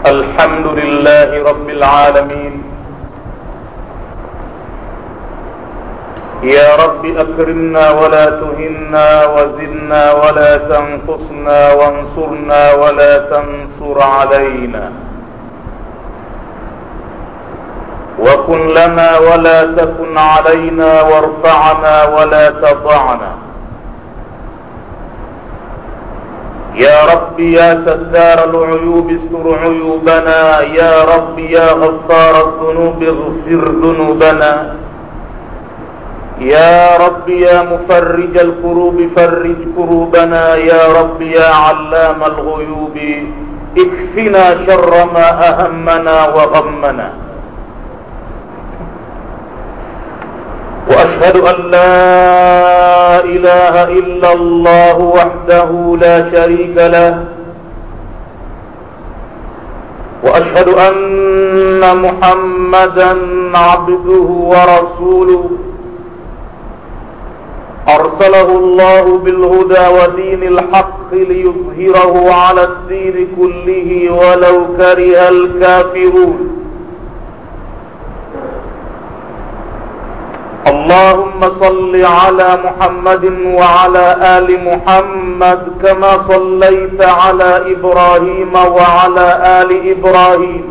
الحمد لله رب العالمين يا رب أكرمنا ولا تهنا وزدنا ولا تنقصنا وانصرنا ولا تنصر علينا وكن لنا ولا تكن علينا وارفعنا ولا تضعنا يا رب يا ستار العيوب استر عيوبنا يا رب يا غفار الذنوب اغفر ذنوبنا يا رب يا مفرج الكروب فرج كروبنا يا رب يا علام الغيوب اكفنا شر ما أهمنا وغمنا واشهد ان لا اله الا الله وحده لا شريك له واشهد ان محمدا عبده ورسوله ارسله الله بالهدى ودين الحق ليظهره على الدين كله ولو كره الكافرون اللهم صل على محمد وعلى آل محمد كما صليت على إبراهيم وعلى آل إبراهيم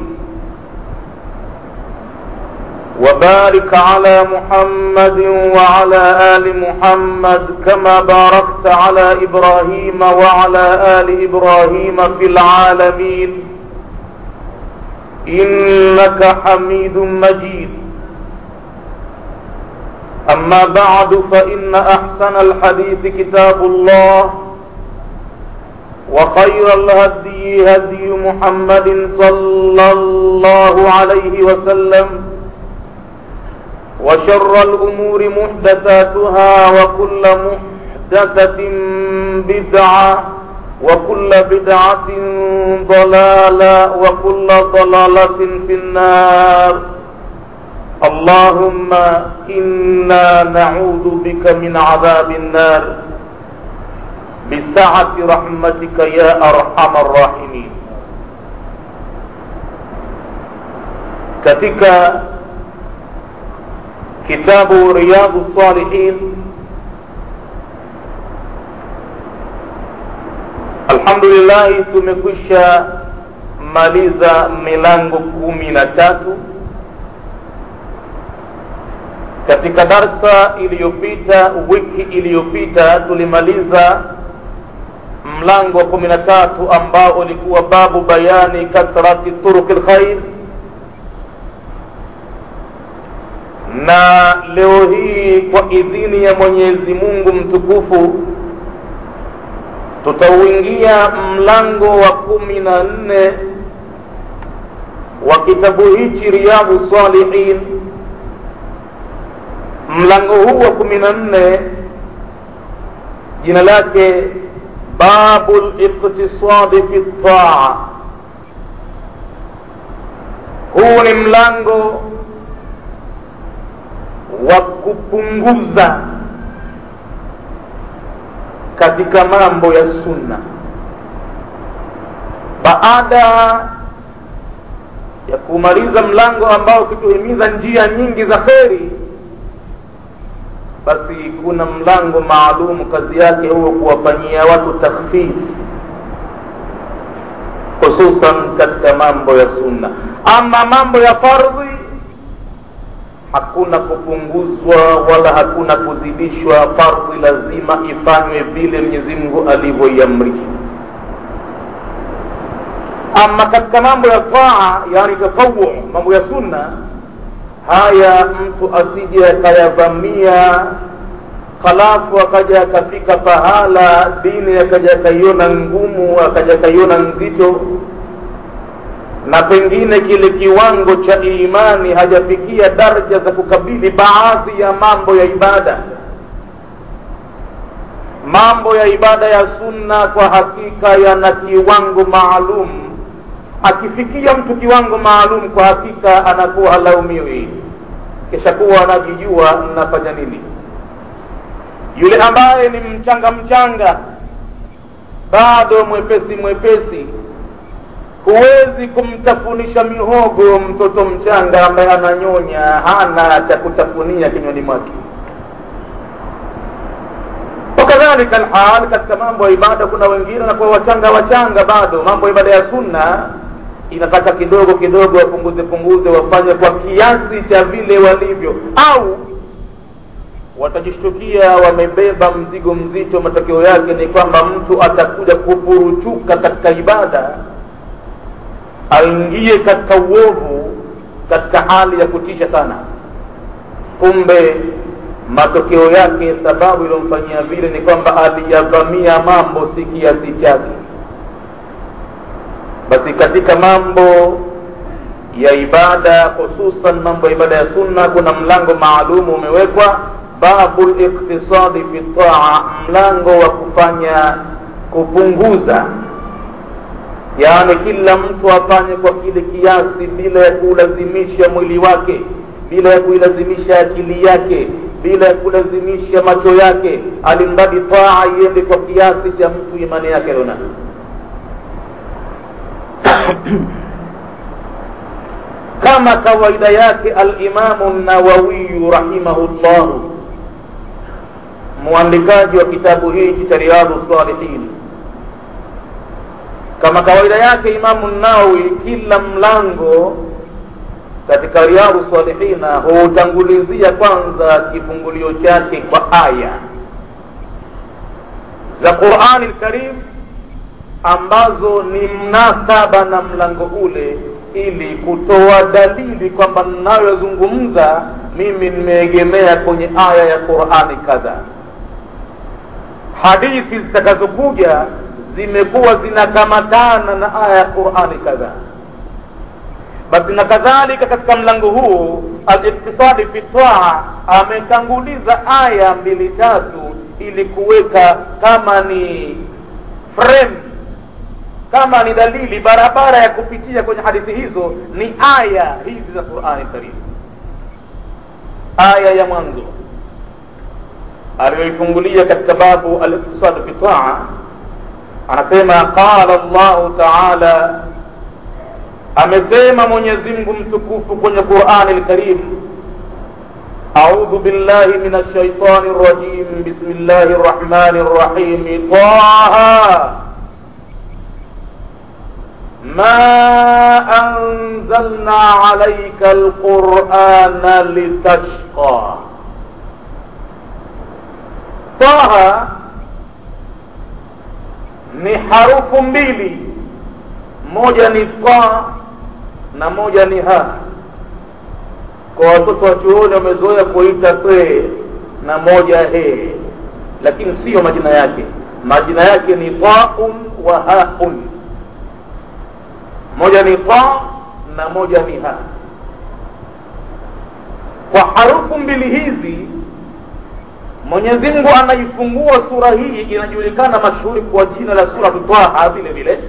وبارك على محمد وعلى آل محمد كما باركت على إبراهيم وعلى آل إبراهيم في العالمين إنك حميد مجيد أما بعد فإن أحسن الحديث كتاب الله وخير الهدي هدي محمد صلى الله عليه وسلم وشر الأمور محدثاتها وكل محدثة بدعة وكل بدعة ضلالة وكل ضلالة في النار اللهم إنا نعوذ بك من عذاب النار بسعة رحمتك يا أرحم الراحمين katika kitabu riyadhu salihin alhamdulillahi tumekwisha maliza milango kumi na tatu katika darsa iliyopita wiki iliyopita tulimaliza mlango wa kumi na tatu ambao ulikuwa babu bayani kathrati turuki lkhair na leo hii kwa idhini ya mwenyezi mungu mtukufu tutauingia mlango wa kumi na nne wa kitabu hichi riyadhu salihin mlango huu wa kumi na nne jina lake babu liqtisadi fi taa huu ni mlango wa kupunguza katika mambo ya sunna baada ya kumaliza mlango ambao ukituhimiza njia nyingi za kheri basi kuna mlango maalum kazi yake huo kuwafanyia watu takhfif hususan katika mambo ya sunna ama mambo ya fardhi hakuna kupunguzwa wala hakuna kuzidishwa fardhi lazima ifanywe vile mwenyezi mungu alivyoiamrisha ama katika mambo ya taa yani tatawu mambo ya sunna haya mtu asije akayavamia halafu akaja akafika pahala dini akaja akaiona ngumu akaja akaiona nzito na pengine kile kiwango cha imani hajafikia daraja za kukabili baadhi ya mambo ya ibada mambo ya ibada ya sunna kwa hakika yana kiwango maalum akifikia mtu kiwango maalum kwa hakika anakuwa halaumiwi kisha kuwa anajijua nafanya nini yule ambaye ni mchanga mchanga bado mwepesi mwepesi huwezi kumtafunisha mihogo mtoto mchanga ambaye ananyonya hana cha kutafunia kinywani mwake wakadhalika alhal katika mambo ya ibada kuna wengine wanakuwa wachanga wachanga bado mambo ya ibada ya sunna inataka kidogo kidogo wapunguze punguze wafanye kwa kiasi cha vile walivyo au watajishtukia wamebeba mzigo mzito matokeo yake ni kwamba mtu atakuja kupuruchuka katika ibada aingie katika uovu katika hali ya kutisha sana kumbe matokeo yake sababu iliyomfanyia vile ni kwamba aliyavamia mambo si kiasi chake basi katika mambo ya ibada hususan mambo ya ibada ya sunna kuna mlango maalumu umewekwa babu liktisadi fi taa mlango wa kufanya kupunguza yaani kila mtu afanye kwa kile kiasi bila ya kuulazimisha mwili wake bila ya kuilazimisha akili yake bila ya kulazimisha macho yake alimradi taa iende kwa kiasi cha mtu imani yake alionayo kama kawaida yake alimamu nawawiyu rahimahullahu mwandikaji wa kitabu hichi cha riyadhu salihin kama kawaida yake imamu nawawi kila mlango katika riyadhu salihina huutangulizia kwanza kifungulio chake kwa aya za qurani lkarim ambazo ni mnasaba na mlango ule ili kutoa dalili kwamba ninayozungumza mimi nimeegemea kwenye aya ya qurani kadhaa hadithi zitakazokuja zimekuwa zinakamatana na aya ya qurani kadhaa basi na kadhalika katika mlango huu aliktisadi fi taa ametanguliza aya mbili tatu ili kuweka kama ni frame kama ni dalili barabara ya kupitia kwenye hadithi hizo ni aya hizi za qurani karim aya ya mwanzo aliyoifungulia katika babu aliktisadu fi taa anasema qala llahu taala amesema mwenyezi mungu mtukufu kwenye qurani lkarim أعوذ بالله من الشيطان الرجيم بسم الله الرحمن الرحيم طه ما أنزلنا عليك القرآن لتشقى طه ni harufu mbili moja ni ta na moja ni ha kwa watoto wa chuoni wamezoea kuita te na moja he lakini siyo majina yake majina yake ni taun wa haun moja ni ta na moja ni ha kwa harufu mbili hizi mwenyezi mungu anaifungua sura hii inajulikana mashuhuri kwa jina la suratu taha vile vile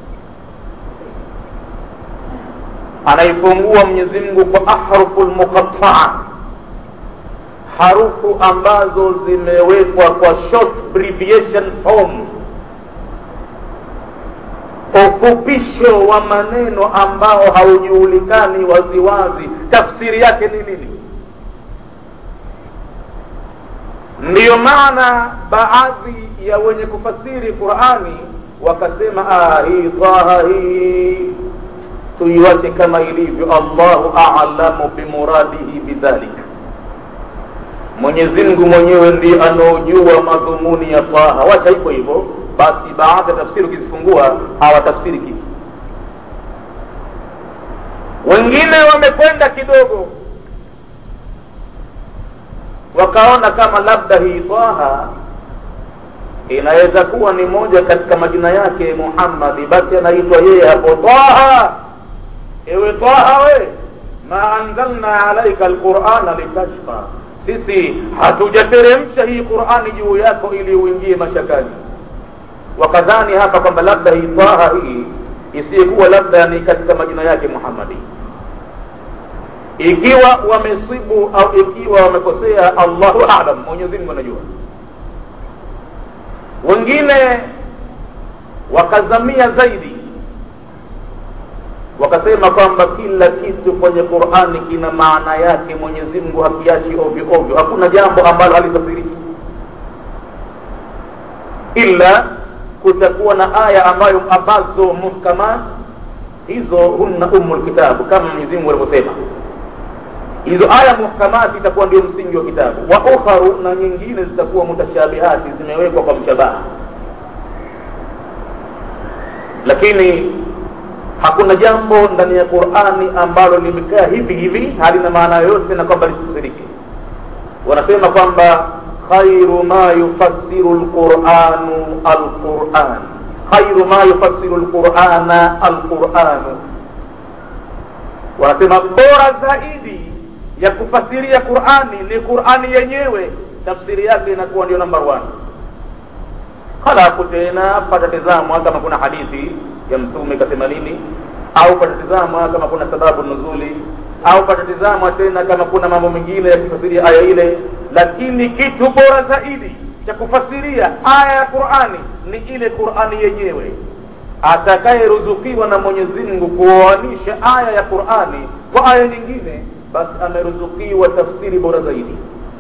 anaifungua mwenyezi mungu kwa ahrufu lmuqataa harufu ambazo zimewekwa kwa short abbreviation form ufupisho wa maneno ambao haujulikani waziwazi tafsiri yake ni nini ndiyo maana baadhi ya wenye kufasiri qurani wakasema ah, hii taha hii tuiwache kama ilivyo allahu alamu bimuradihi bidhalika mwenyezi mungu mwenyewe ndiye anaojua madhumuni ya taha wacha hivyo hivyo basi baadhi ya tafsiri ukizifungua hawatafsiri kitu wengine wamekwenda kidogo wakaona kama labda hii taha inaweza kuwa ni moja katika majina yake muhammadi basi anaitwa yeye hapo taha ewe taha we ma anzalna alaika alqurana litashqa sisi hatujateremsha hii qurani juu yako ili uingie mashakani wakadhani hapa kwamba labda hii taha hii isiyekuwa labda ni katika majina yake muhammadi ikiwa wamesibu au ikiwa wamekosea allahu alam mwenyezi mungu anajua wengine wakazamia zaidi wakasema kwamba kila kitu kwenye qurani kina maana yake mwenyezi mungu hakiachi ovyo ovyo hakuna jambo ambalo halitafsiriki ila kutakuwa na aya ambayo ambazo muhkamat hizo hunna umu lkitabu kama mwenyezi mungu alivyosema hizo aya muhkamati itakuwa ndio msingi wa kitabu wa ukharu na nyingine zitakuwa mutashabihati zimewekwa kwa mshabaha lakini hakuna jambo ndani ya qurani ambalo limekaa hivi hivi halina maana yoyote na kwamba lisifsirike wanasema kwamba khairu ma yufassiru lquranu alquran khairu ma yufassiru lqurana alquranu wanasema bora zaidi ya kufasiria qurani ni qurani yenyewe tafsiri yake inakuwa ndio number one halafu tena patatizamwa kama kuna hadithi ya mtume kasema nini au patatizamwa kama kuna sababu nuzuli au patatizamwa tena kama kuna mambo mengine ya kufasiria aya ile lakini kitu bora zaidi cha kufasiria aya ya qurani ni ile qurani yenyewe atakayeruzukiwa na mwenyezi mungu kuoanisha aya ya qurani kwa aya nyingine basi ameruzukiwa tafsiri bora zaidi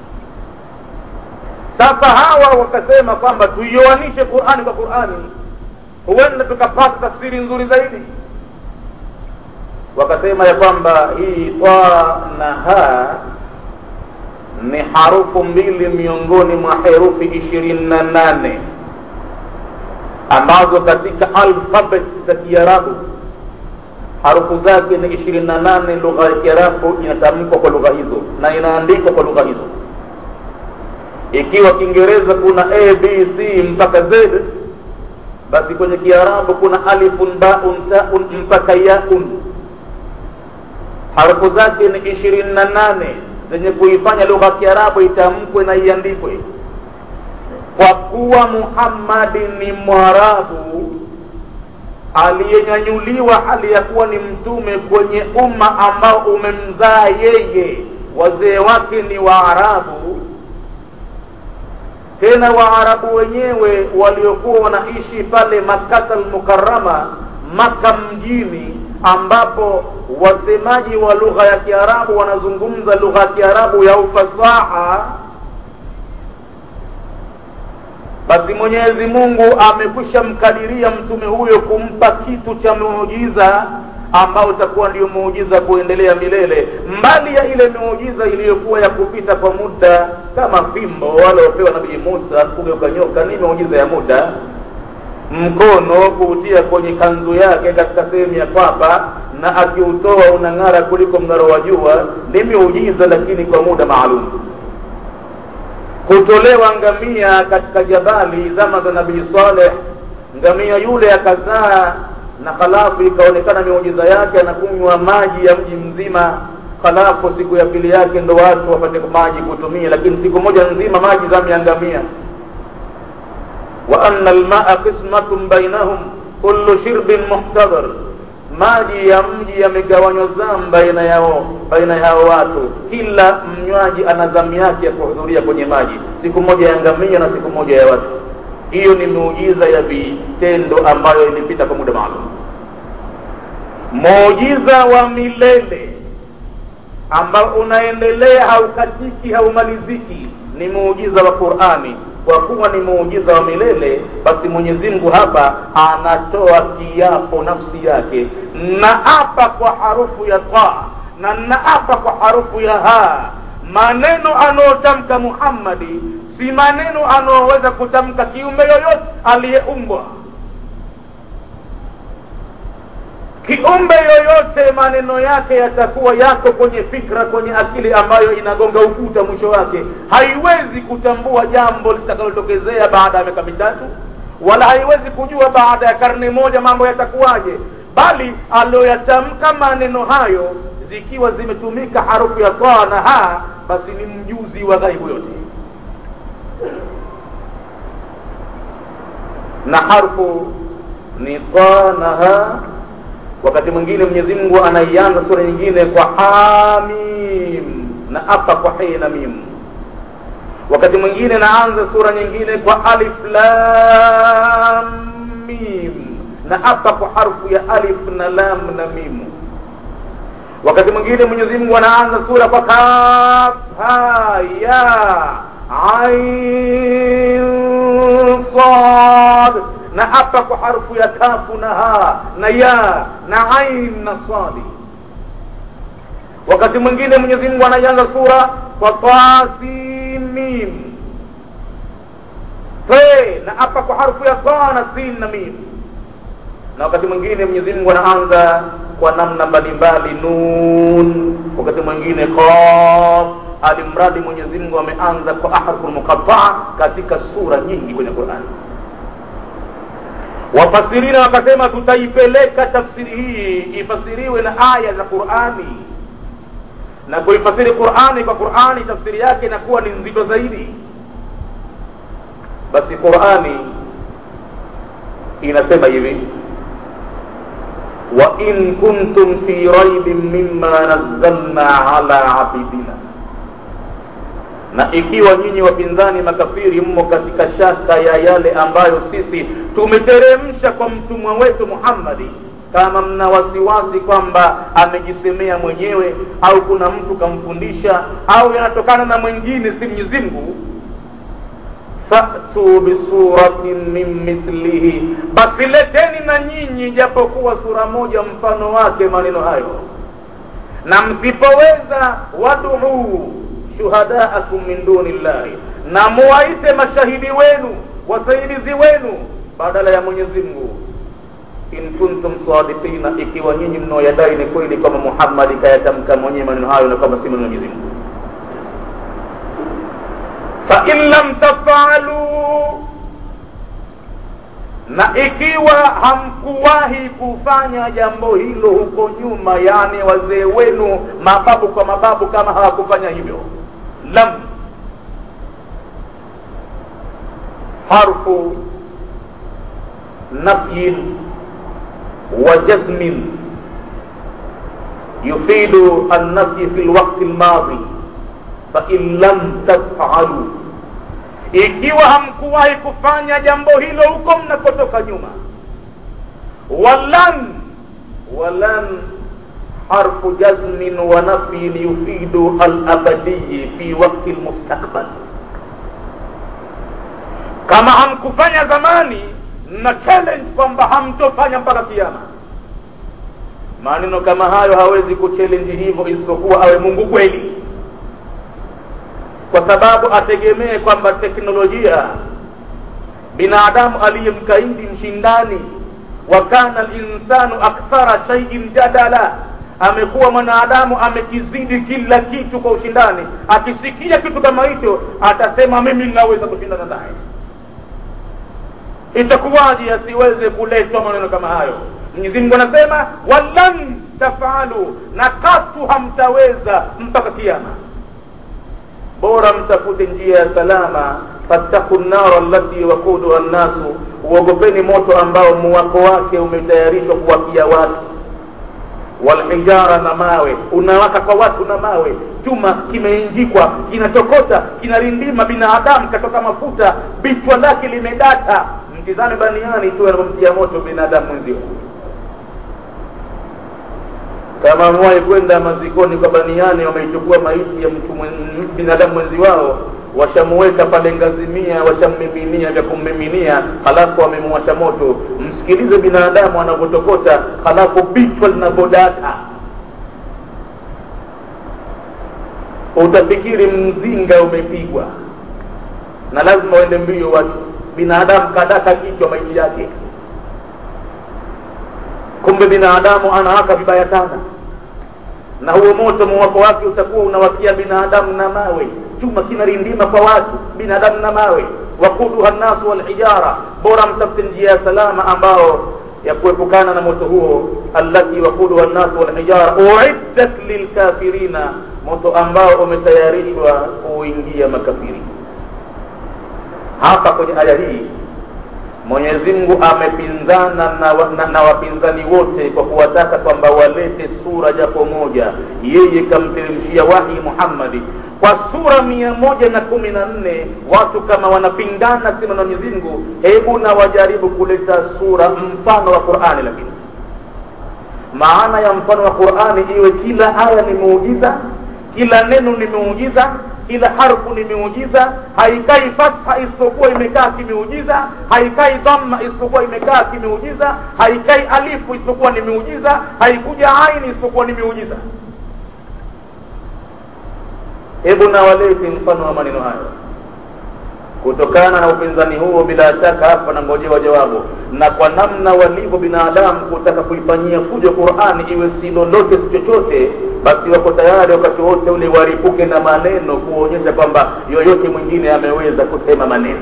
sasa hawa wakasema kwamba tuioanishe qurani kwa qurani huenda tukapata tafsiri nzuri zaidi wakasema ya kwamba hii ta na ha ni harufu mbili miongoni mwa herufi ishirini na nane ambazo katika alfabet za kiarabu harufu zake ni ishirini na nane lugha ya kiarabu inatamkwa kwa lugha hizo na inaandikwa kwa lugha hizo ikiwa kiingereza kuna a b c mpaka z basi kwenye kiarabu kuna alifun baun taun mpaka yaun harufu zake ni ishirini na nane zenye kuifanya lugha ya kiarabu itamkwe na iandikwe kwa kuwa muhammadi ni mwarabu aliyenyanyuliwa hali ya kuwa ni mtume kwenye umma ambao umemzaa yeye wazee wake ni waarabu tena waarabu wenyewe waliokuwa wanaishi pale makata almukarama maka mjini ambapo wasemaji wa lugha ya kiarabu wanazungumza lugha ya kiarabu ya ufasaha basi mwenyezi mungu amekwisha mkadiria mtume huyo kumpa kitu cha muujiza ambao utakuwa ndio muujiza kuendelea milele mbali ya ile muujiza iliyokuwa ya kupita kwa muda kama fimbo waliopewa nabii musa kugeuka nyoka ni muujiza ya muda mkono kuutia kwenye kanzu yake katika sehemu ya kwapa na akiutoa unang'ara kuliko mng'aro wa jua ni miujiza lakini kwa muda maalum kutolewa ngamia katika jabali zama za nabii saleh ngamia yule akazaa na halafu ikaonekana miujiza yake anakunywa maji ya mji mzima halafu siku ya pili yake ndo watu wapate maji kutumia lakini siku moja nzima maji zamu ya ngamia wa anna almaa qismatun bainahum kullu shirbin muhtadhar maji ya mji yamegawanywa zamu baina yao baina yao watu kila mnywaji ana zamu yake ya kuhudhuria kwenye maji siku moja ya ngamia na siku moja ya watu hiyo ni muujiza ya vitendo ambayo ilipita kwa muda maalum muujiza wa milele ambao unaendelea haukatiki haumaliziki ni muujiza wa qurani kwa kuwa ni muujiza wa milele basi mwenyezi mungu hapa anatoa kiapo nafsi yake na apa kwa harufu ya ta na naapa kwa harufu ya ha maneno anayotamka muhammadi si maneno anaoweza kutamka kiumbe yoyote aliyeumbwa kiumbe yoyote maneno yake yatakuwa yako kwenye fikra kwenye akili ambayo inagonga ukuta mwisho wake haiwezi kutambua jambo litakalotokezea baada ya miaka mitatu wala haiwezi kujua baada ya karne moja mambo yatakuwaje bali aliyoyatamka maneno hayo zikiwa zimetumika harufu ya taa na ha basi ni mjuzi wa ghaibu yote na harfu ni ta na ha wakati mwingine mwenyezi mungu anaianza sura nyingine kwa hamim na apa kwa he na mim wakati mwingine naanza sura nyingine kwa alif lam mim na apa kwa harfu ya alif na lam na mimu wakati mwingine mwenyezi mungu anaanza sura kwa kaf ha ya ain sad na hapa kwa harfu ya kafu na ha na ya na ain na sadi wakati mwingine mwenyezi mungu anaianza sura kwa tasimim fe na hapa kwa harfu ya ta na sin na mim na wakati mwingine mwenyezi mungu anaanza kwa namna mbalimbali nun wakati mwingine qaf alimradi mwenyezi mungu ameanza kwa ahrufu muqataa katika sura nyingi kwenye qurani wafasirina wakasema tutaipeleka tafsiri hii ifasiriwe na aya za qurani na kuifasiri qurani kwa qurani tafsiri yake inakuwa ni nzito zaidi basi qurani inasema hivi وإن كنتم في ريب مما نزلنا على عبيدنا na ikiwa nyinyi wapinzani makafiri mmo katika shaka ya yale ambayo sisi tumeteremsha kwa mtumwa wetu muhammadi kama mna wasiwasi kwamba amejisemea mwenyewe au kuna mtu kamfundisha au yanatokana na mwingine si mwenyezi mungu fatu bisuratin min mithlihi basi leteni na nyinyi japokuwa sura moja mfano wake maneno hayo na msipoweza waduu shuhadaakum min duni llahi na muwaite mashahidi wenu wasaidizi wenu badala ya mwenyezi mungu in kuntum sadiqina ikiwa nyinyi mnaoyadai ni kweli kwamba muhammadi kayatamka mwenyewe maneno hayo na kwamba si maneno ya mwenyezi mungu fain lam tafalu na ikiwa hamkuwahi kufanya jambo hilo huko nyuma yani wazee wenu mababu kwa mababu kama hawakufanya hivyo lam harfu nafyin wa jazmin yufidu annafyi fi lwakti lmadhi fain lam tafalu ikiwa hamkuwahi kufanya jambo hilo huko mnakotoka nyuma walan walan harfu jazmin wa nafyin yufidu alabadiyi fi wakti lmustakbal kama hamkufanya zamani na challenge kwamba hamtofanya mpaka kiama maneno kama hayo hawezi kuchallenge hivyo isipokuwa awe mungu kweli kwa sababu ategemee kwamba teknolojia binadamu aliyemkaidi mshindani wa kana linsanu akthara shaiin jadala amekuwa mwanadamu amekizidi kila kitu kwa ushindani akisikia kitu kama hicho atasema mimi ninaweza kushindana naye itakuwaje asiweze kuletwa maneno kama hayo mwenyezi mungu anasema walan tafalu na katu hamtaweza mpaka kiama bora mtafute njia ya salama fattaku nnara allati wakuduha nnasu uogopeni moto ambao muwako wake umetayarishwa kuwakia watu walhijara na mawe unawaka kwa watu na mawe chuma kimeinjikwa kinatokota kinarindima binadamu katoka mafuta bichwa lake limedata mtizame baniani tu anapomtia moto binadamu mwenzio kama amewahi kwenda mazikoni kwa baniani wameichukua maiti ya mtu mwen, binadamu mwenzi wao washamuweka pale ngazimia washammiminia vya kummiminia halafu wamemuwasha moto msikilize binadamu anavyotokota halafu bichwa linavyodata utafikiri mzinga umepigwa na lazima uende mbio watu binadamu kadaka kichwa maiti yake kumbe binadamu anawaka vibaya sana na huo moto muwako wake utakuwa unawakia binadamu na mawe chuma kinarindima kwa watu binadamu na mawe wakuduha nnasu walhijara bora mtafute njia ya salama ambao ya kuepukana na moto huo allati wakuduha nnasu walhijara uiddat lilkafirina moto ambao umetayarishwa kuingia makafiri hapa kwenye aya hii mwenyezi mungu amepinzana na, wa, na, na wapinzani wote kwa kuwataka kwamba walete sura japo moja yeye kamteremshia wahi muhammadi kwa sura mia moja na kumi na nne watu kama wanapingana sema na mwenyezi mungu hebu na wajaribu kuleta sura mfano wa qurani lakini maana ya mfano wa qurani iwe kila aya ni muujiza kila neno ni muujiza kila harfu ni miujiza haikai fatha isipokuwa imekaa kimeujiza haikai dhamma isipokuwa imekaa kimeujiza haikai alifu isipokuwa ni miujiza haikuja aini isipokuwa ni miujiza hebu na walete mfano wa maneno hayo kutokana na upinzani huo bila shaka hapa nangojewa jawabu na kwa namna walivyo binadamu kutaka kuifanyia fujo qurani iwe si lolote si chochote basi wako tayari wakati wote ule waripuke na maneno kuonyesha kwamba yoyote mwingine ameweza kusema maneno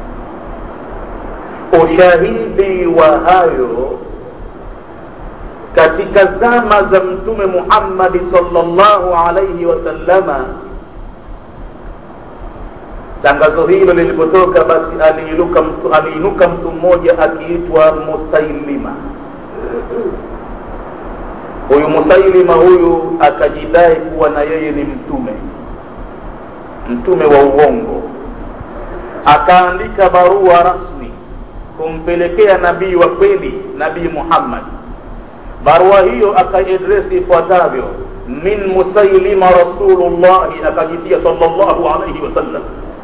ushahidi wa hayo katika zama za mtume muhammadi salllahu alaihi wasallama tangazo hilo lilipotoka basi aliinuka mtu aliinuka mtu mmoja akiitwa musailima huyu musailima huyu akajidai kuwa na yeye ni mtume mtume wa uongo akaandika barua rasmi kumpelekea nabii wa kweli nabii muhammad barua hiyo akaidresi ifuatavyo min musailima rasulullahi akajitia salllahu alaihi wasallam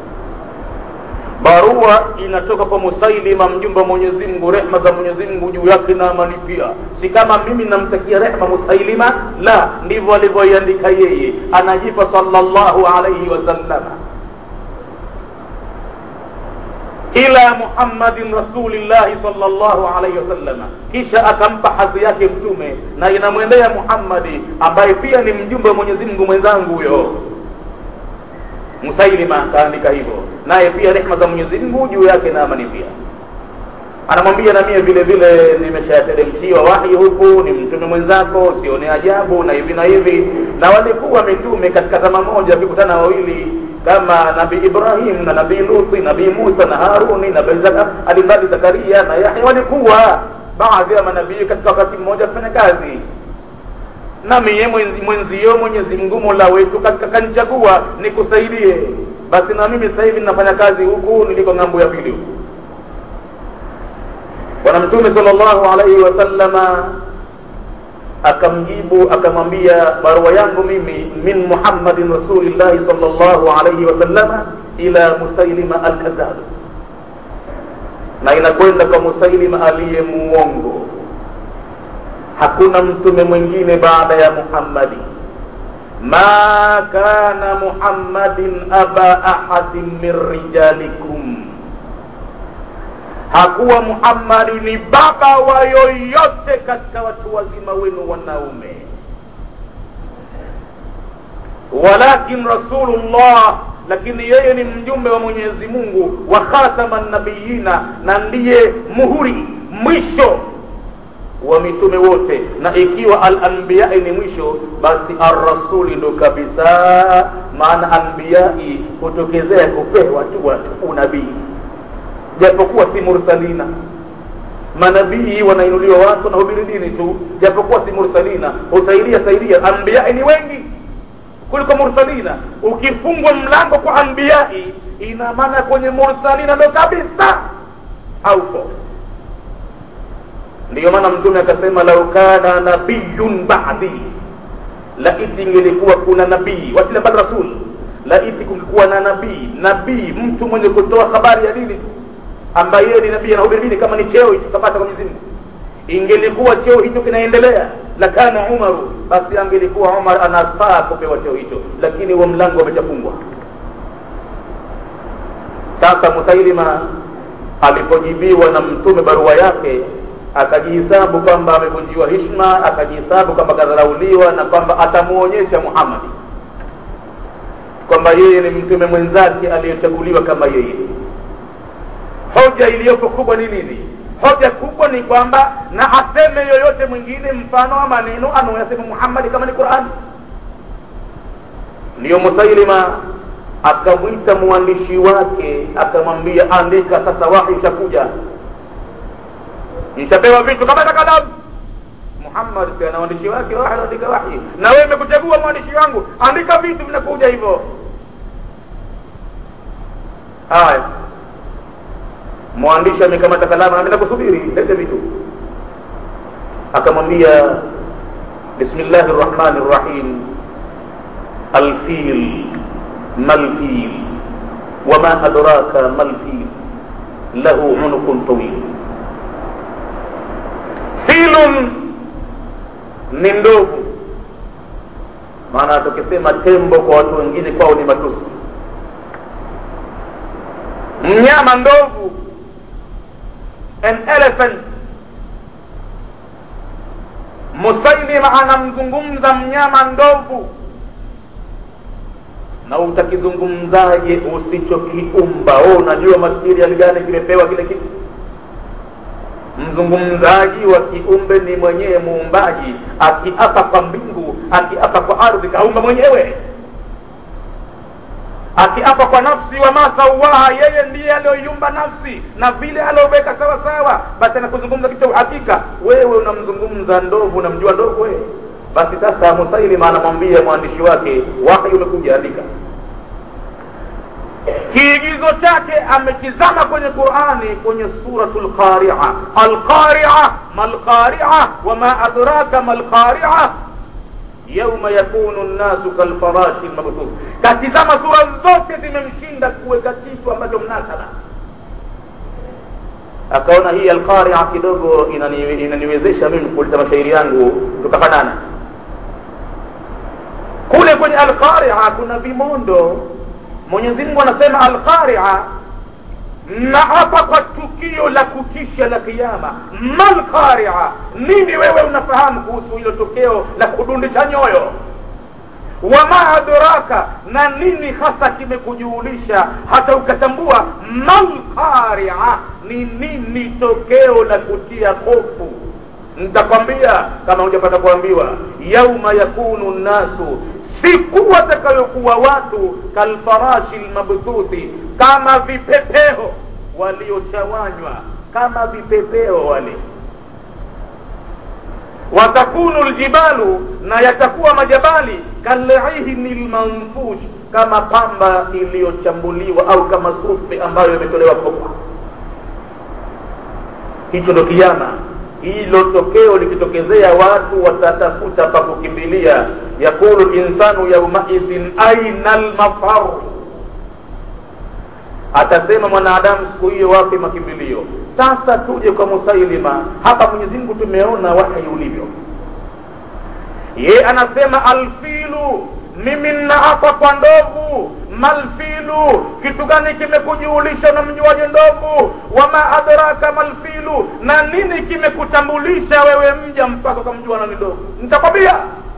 barua inatoka kwa musailima mjumbe wa mwenyezi mungu rehma za mwenyezi mungu juu yake na amani pia si kama mimi namtakia rehma musailima la ndivyo alivyoiandika yeye anajipa salllahu alaihi wasallama ila muhammadin rasulillahi salllahu alaihi wasallama kisha akampa hadhi yake mtume na inamwendea muhammadi ambaye pia ni mjumbe wa mwenyezi mungu mwenzangu huyo musailima akaandika hivyo naye pia rehma za mwenyezi mungu juu yake na amani pia anamwambia na mie vile vile nimeshateremshiwa wahi huku ni mtume mwenzako sione ajabu na hivi na hivi na walikuwa mitume katika zama moja vikutana wawili kama nabii ibrahim na nabii luthi nabii musa na haruni nabii alimradi zakaria na yahya walikuwa baadhi ya manabii katika wakati mmoja kufanya kazi na miye mwenzi, mwenzio mwenyezi mungu mola wetu katika kanichagua nikusaidie basi na mimi sasa hivi ninafanya kazi huku niliko ng'ambo ya pili huku bwana mtume salllahu alaihi wasallama akamjibu akamwambia barua yangu mimi min muhammadin rasulillahi salllahu alaihi wasallama ila musailima alkadhab na inakwenda kwa musailima aliye muongo hakuna mtume mwingine baada ya muhammadi ma kana muhammadin aba ahadin min rijalikum hakuwa muhammadi ni baba wa yoyote katika watu wazima wenu wanaume walakin rasulullah lakini yeye ni mjumbe wa mwenyezi mungu wa khatama nabiyina na ndiye muhuri mwisho wa mitume wote na ikiwa alanbiyai ni mwisho basi arrasuli ndo kabisa maana anbiyai hutokezea kupewa tu watu unabii japokuwa si mursalina manabii wanainuliwa watu na hubiri dini tu japokuwa si mursalina husaidia saidia anbiyai ni wengi kuliko mursalina ukifungwa mlango kwa anbiyai ina maana kwenye mursalina ndo kabisa haupo ndiyo maana mtume akasema lau kana nabiyun badi laiti ingelikuwa kuna nabii wasila bad rasul laiti kungekuwa na nabii nabii mtu mwenye kutoa habari ya dini tu ambaye yeye ni nabii anahubiri dini kama ni cheo hicho kapata kwa Mwenyezi Mungu ingelikuwa cheo hicho kinaendelea la kana umaru basi angelikuwa umar anafaa kupewa cheo hicho lakini huo mlango umeshafungwa sasa musailima alipojibiwa na mtume barua yake akajihisabu kwamba amevunjiwa hishma akajihisabu kwamba kadharauliwa na kwamba atamuonyesha muhammadi kwamba yeye ni mtume mwenzake aliyechaguliwa kama yeye hoja iliyopo kubwa ni nini hoja kubwa ni kwamba na aseme yoyote mwingine mfano wa maneno anaoyasema muhammadi kama ni qurani ndiyo musailima akamwita mwandishi wake akamwambia andika sasa wahi ushakuja nishapewa vitu kama na kalamu muhammad pia na waandishi wake wahi anaandika wahi na wewe imekuchagua mwandishi wangu andika vitu vinakuja hivyo haya mwandishi amekamata kalamu nami nakusubiri lete vitu akamwambia bismillahi rrahmani rrahim alfil malfil wama adraka malfil lahu unukun tawil filun ni ndovu maana tukisema tembo kwa watu wengine kwao ni matusi mnyama ndovu an elephant musailima anamzungumza mnyama ndovu na utakizungumzaje usichokiumba oh, unajua material gani kimepewa kile kitu mzungumzaji wa kiumbe ni mwenyewe muumbaji akiapa kwa mbingu akiapa kwa ardhi kaumba mwenyewe akiapa kwa nafsi wa masauaha yeye ndiye aliyoiumba nafsi na vile alioweka sawa sawa basi anakuzungumza kitu uhakika wewe unamzungumza ndovu unamjua ndovu wewe basi sasa musailima anamwambia mwandishi wake wahi umekuja andika kiigizo chake amekizama kwenye qurani kwenye suratu lqaria alqaria malqaria wama adraka malqaria yauma yakunu nnasu kalfarashi lmabthuf katizama sura zote zimemshinda kuweka kitu ambacho mnasaba akaona hii alqaria kidogo inani, inaniwezesha mimi kuleta mashairi yangu tukafanana kule kwenye alqaria kuna vimondo mwenyezi mungu anasema alqaria naapa kwa tukio la kutisha la kiama malqaria nini wewe unafahamu kuhusu hilo tokeo la kudundisha nyoyo wama adraka na nini hasa kimekujuulisha hata ukatambua malqaria ni nini tokeo la kutia hofu nitakwambia kama hujapata kuambiwa yauma yakunu nnasu siku watakayokuwa watu kalfarashi lmabthuthi kama vipepeo waliochawanywa kama vipepeo wale watakunu ljibalu na yatakuwa majabali kalihni lmanfush kama pamba iliyochambuliwa au kama sufi ambayo imetolewa kopa hicho ndo kiama hilo tokeo likitokezea watu watatafuta pa kukimbilia yaqulu linsanu yaumaidhin aina lmafar atasema mwanadamu siku hiyo wapi makimbilio sasa tuje kwa musailima hapa mwenyezi mungu tumeona wahi ulivyo ye anasema alfilu mimi nnaapa kwa ndovu malfilu kitu gani kimekujuulisha na mjuaje ndovu wama adraka malfilu na nini kimekutambulisha wewe mja mpaka ukamjua nani ndovu nitakwambia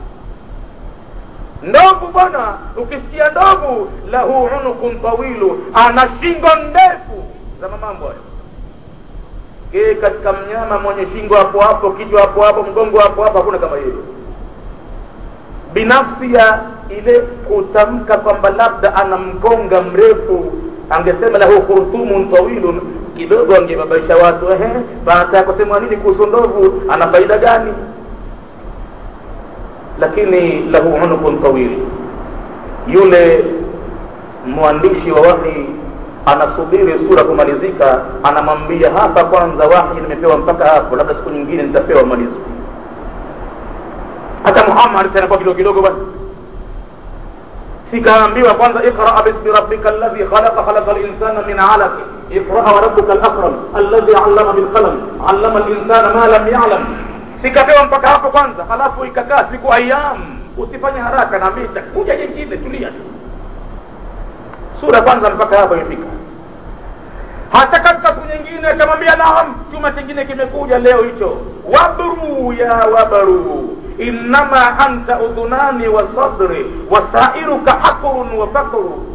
ndovu bwana ukisikia ndovu lahu unukun tawilu ana shingo ndefu za mamambo hayo ke katika mnyama mwenye shingo hapo hapo kichwa hapo hapo mgongo hapo hapo hakuna kama yeye binafsi ya ile kutamka kwamba labda ana mkonga mrefu angesema lahu khurtumun tawilun kidogo angebabaisha watu ehe baada ya kusema nini kuhusu ndovu ana faida gani lakini lahu unukun tawil yule mwandishi wa wahi anasubiri sura kumalizika anamwambia hapa kwanza wahi nimepewa mpaka hapo labda siku nyingine nitapewa malizo hata muhammad anakuwa kidogo kidogo basi sikaambiwa kwanza iqra bismi rabbika alladhi khalaqa khalaqa linsana min alaq iqra wa rabbuka alakram alladhi allama bilqalam allama linsana ma lam yalam sikapewa mpaka hapo kwanza halafu ikakaa siku ayam usifanye haraka na mita kuja jingine tulia tu sura kwanza mpaka hapo imefika hata katika siku nyingine akamwambia naam chuma kingine kimekuja leo hicho wabru ya wabru innama anta udhunani wa sadri wasairuka hakrun wa fakru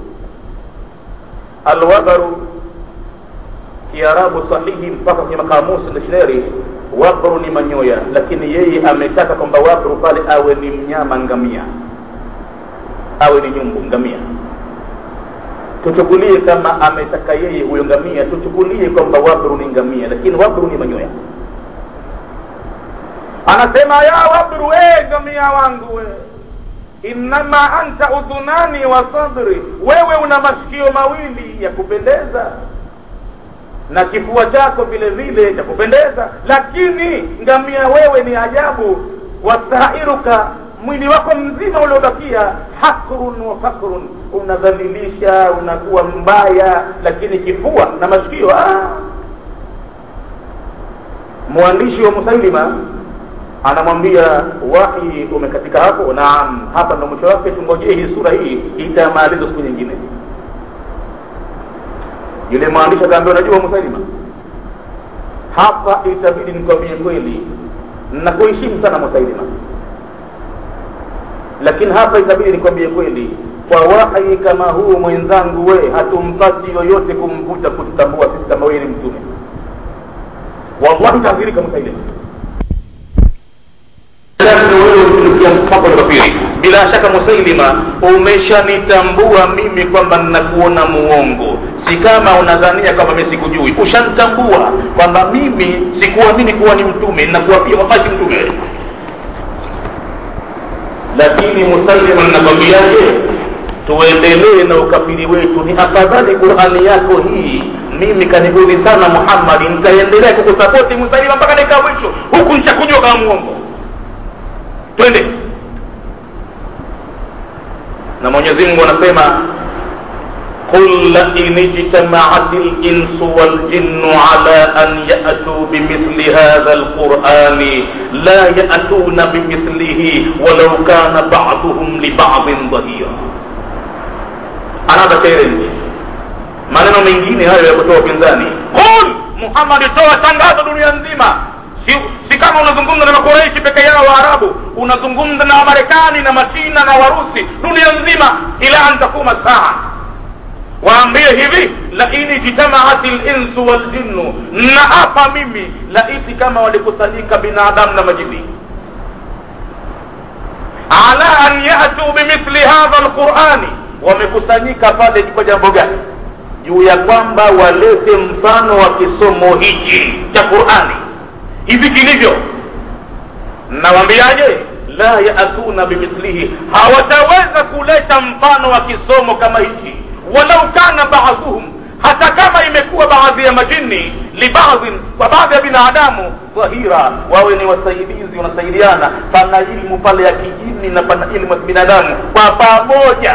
alwabaru kiarabu sahihi mpaka kwenye makamusi dictionary wabru ni manyoya lakini yeye ametaka kwamba wabru pale awe ni mnyama ngamia awe ni nyumbu ngamia tuchukulie kama ametaka yeye huyo ngamia tuchukulie kwamba wabru ni ngamia lakini wabru ni manyoya anasema ya wabru we ngamia wangu we innama anta udhunani wa sadri wewe una masikio mawili ya kupendeza na kifua chako vile vile cha kupendeza lakini ngamia wewe ni ajabu wasairuka mwili wako mzima uliobakia hakrun wa fakrun unadhalilisha unakuwa mbaya lakini kifua na masikio ah. mwandishi wa musailima anamwambia wahi umekatika hapo naam hapa ndo mwisho wake tungojee hii sura hii itamaliza siku nyingine yule mwandishi akaambia unajua musailima hapa itabidi nikwambie kweli nakuheshimu sana musailima lakini hapa itabidi nikwambie kweli kwa wahi kama huu mwenzangu we hatumpati yoyote kumvuta kututambua sisi kama wewe ni mtume wallahi taadhirika musailima kafiri bila shaka musailima umeshanitambua mimi kwamba ninakuona muongo si kama unadhania kwamba mimi sikujui ushanitambua kwamba mimi sikuamini kuwa ni mtume ninakuwa pia wallahi mtume lakini musailima ninakwambiaje tuendelee na ukafiri wetu ni afadhali qurani yako hii mimi kanigudhi sana muhammadi nitaendelea kukusapoti musailima mpaka dakika mwisho huku nishakujua kama muongo twende na mwenyezi mungu anasema قل لئن اجتمعت الإنس والجن على أن يأتوا بمثل هذا القرآن لا يأتون بمثله ولو كان بعضهم لبعض ظهيرا another challenge maneno mengine hayo ya kutoa upinzani qul muhammad toa tangazo dunia nzima si, si kama unazungumza na makoreishi peke yao waarabu unazungumza na wamarekani na machina na warusi dunia nzima ila an takuma saa waambie hivi laini jitamaat linsu waljinnu naapa mimi laiti kama walikusanyika binadamu na majini ala an yatuu bimithli hadha lqurani wamekusanyika pale kwa jambo gani juu ya kwamba walete mfano wa kisomo hichi cha qurani hivi kilivyo nawambiaje la yaatuna bimithlihi hawataweza kuleta mfano wa kisomo kama hichi walau kana baadhuhum hata kama imekuwa baadhi ya majini libadhin kwa baadhi ya binadamu dhahira wawe ni wasaidizi wanasaidiana pana ilmu pale ya kijini na pana ilmu ya kibinadamu kwa pamoja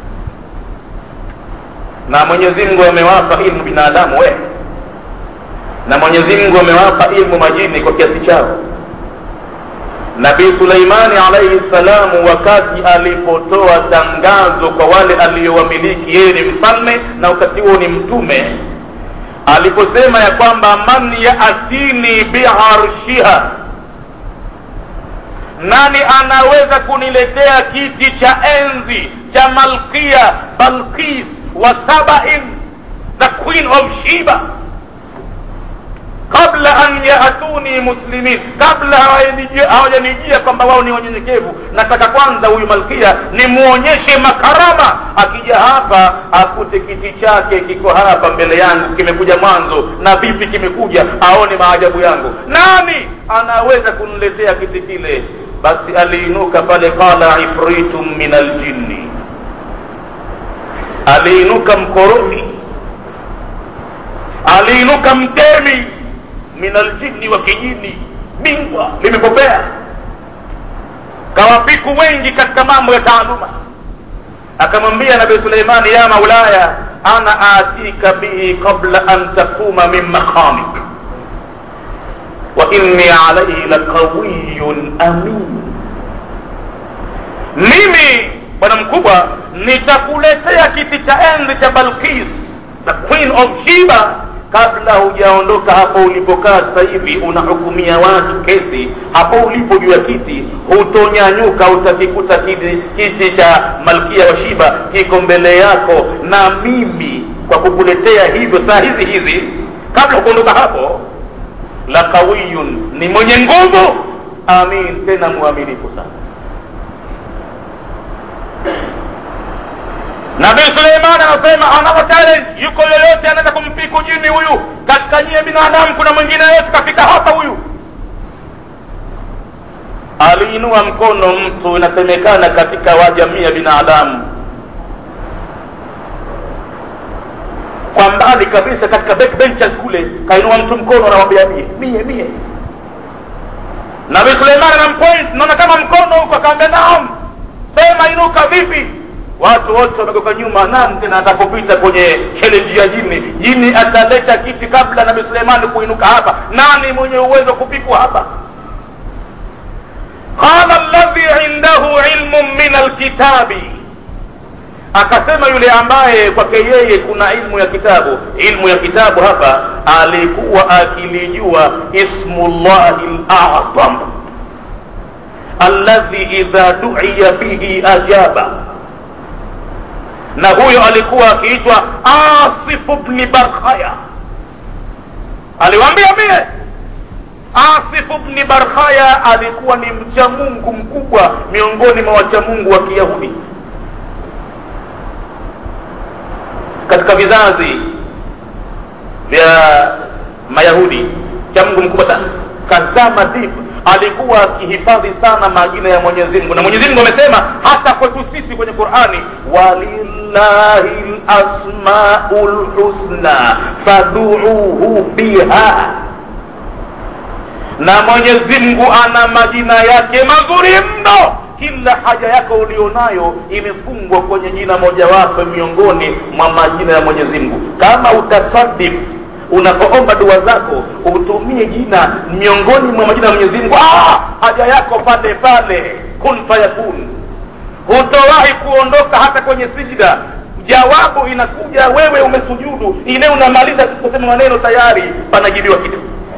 na mwenyezi mungu amewapa ilmu binadamu we na mwenyezi mungu amewapa ilmu majini kwa kiasi chao nabii suleimani alaihi salamu wakati alipotoa tangazo kwa wale aliyowamiliki yeye ni mfalme na wakati huo ni mtume aliposema ya kwamba man yaatini biarshiha nani anaweza kuniletea kiti cha enzi cha malkia balkis wa sabain the queen of shiba kabla an yaatuni muslimin kabla hawajanijia kwamba wao ni wanyenyekevu nataka kwanza huyu malkia nimwonyeshe makarama akija hapa akute kiti chake kiko hapa mbele yangu kimekuja mwanzo na vipi kimekuja aone maajabu yangu nani anaweza kuniletea kiti kile basi aliinuka pale qala ifritum min aljinni aliinuka mkorofi aliinuka mtemi min aljinni wa kijini bingwa limepopea kawapiku wengi katika mambo ya taaluma akamwambia nabii suleimani ya maulaya ana atika bihi qabla an takuma min maqamik wa inni alaihi laqawiyun amin mimi bwana mkubwa nitakuletea kiti cha enzi cha balkis the queen of shiba kabla hujaondoka hapo ulipokaa sasa hivi unahukumia watu kesi hapo ulipo juu ya kiti hutonyanyuka utakikuta kiti, kiti cha malkia wa shiba kiko mbele yako na mimi kwa kukuletea hivyo saa hizi hizi kabla kuondoka hapo la kawiyun ni mwenye nguvu amin tena mwaminifu sana nabii suleiman anasema another challenge yuko yoyote anaweza kumpiku jini huyu katika nyie binadamu kuna mwingine yoyote kafika hapa huyu aliinua mkono mtu inasemekana katika wajamii ya binadamu kwa mbali kabisa katika backbenchers kule kainua mtu mkono anamwambia mie mie mie nabii suleiman anampoint naona kama mkono huko akaambia naam sema inuka vipi watu wote wamegeuka nyuma nani tena atakopita kwenye challenge ya jini jini ataleta kiti kabla nabii suleimani kuinuka hapa nani mwenye uwezo wa kupikwa hapa qala alladhi indahu ilmun min alkitabi akasema yule ambaye kwake yeye kuna ilmu ya kitabu ilmu ya kitabu hapa alikuwa akilijua ismullahi lazam alladhi idha duiya bihi ajaba na huyo alikuwa akiitwa asifu bni barkhaya aliwaambia mie asifu bni barkhaya alikuwa ni mcha mungu mkubwa miongoni mwa wacha mungu wa kiyahudi katika vizazi vya mayahudi cha mungu mkubwa sana kazama deep alikuwa akihifadhi sana majina ya mwenyezi mungu na mwenyezi mungu amesema hata kwetu sisi kwenye qurani walillahi lasmau lhusna faduuhu biha na mwenyezi mungu ana majina yake mazuri mno kila haja yako ulionayo imefungwa kwenye jina mojawapo miongoni mwa majina ya mwenyezi mungu kama utasadif unapoomba dua zako utumie jina miongoni mwa majina ya mwenyezi mungu ah, haja yako pale pale kun fayakun hutowahi kuondoka hata kwenye sijida jawabu inakuja wewe umesujudu ile unamaliza kusema maneno tayari panajibiwa kitu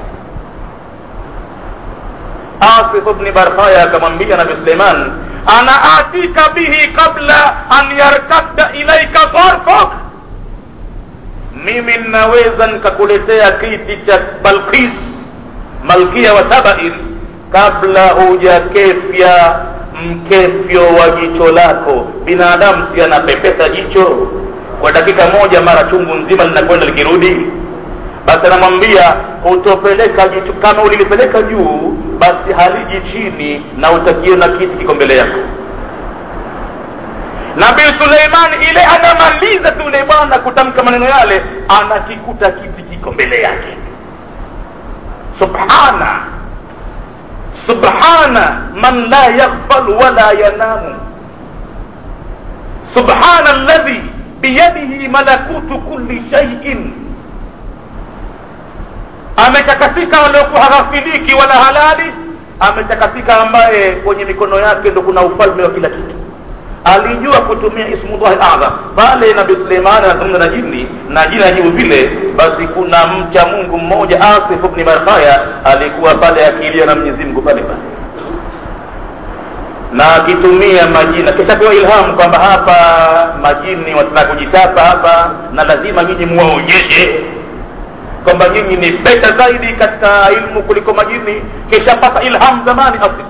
asif bni barkhaya akamwambia nabi suleiman ana atika bihi qabla an yarkadda ilaika gharfak mimi naweza nikakuletea kiti cha balkis malkia wa sabain kabla hujakefya mkefyo wa jicho lako binadamu si anapepesa jicho kwa dakika moja mara chungu nzima linakwenda likirudi basi anamwambia utopeleka jicho kama ulilipeleka juu basi haliji chini na utakiona kiti kiko mbele yako nabii suleiman ile anamaliza tu yule bwana kutamka maneno yale anakikuta kiti kiko mbele yake subhana subhana man la yaghfal wala yanamu subhana alladhi biyadihi malakutu kulli shaiin ametakasika waliokuwa haghafiliki wala halali ametakasika ambaye kwenye mikono yake ndo kuna ufalme wa kila kitu alijua kutumia ismullahi adham pale nabii suleimani anazungumza na jini na jini ajibu vile basi kuna mcha mungu mmoja asif bni barkhaya alikuwa pale akilia na mwenyezi mungu pale pale na akitumia majina kisha pewa ilhamu kwamba hapa majini wataka kujitapa hapa na lazima nyinyi muwaonyeshe kwamba nyinyi ni beta zaidi katika ilmu kuliko majini kishapata ilham zamani asili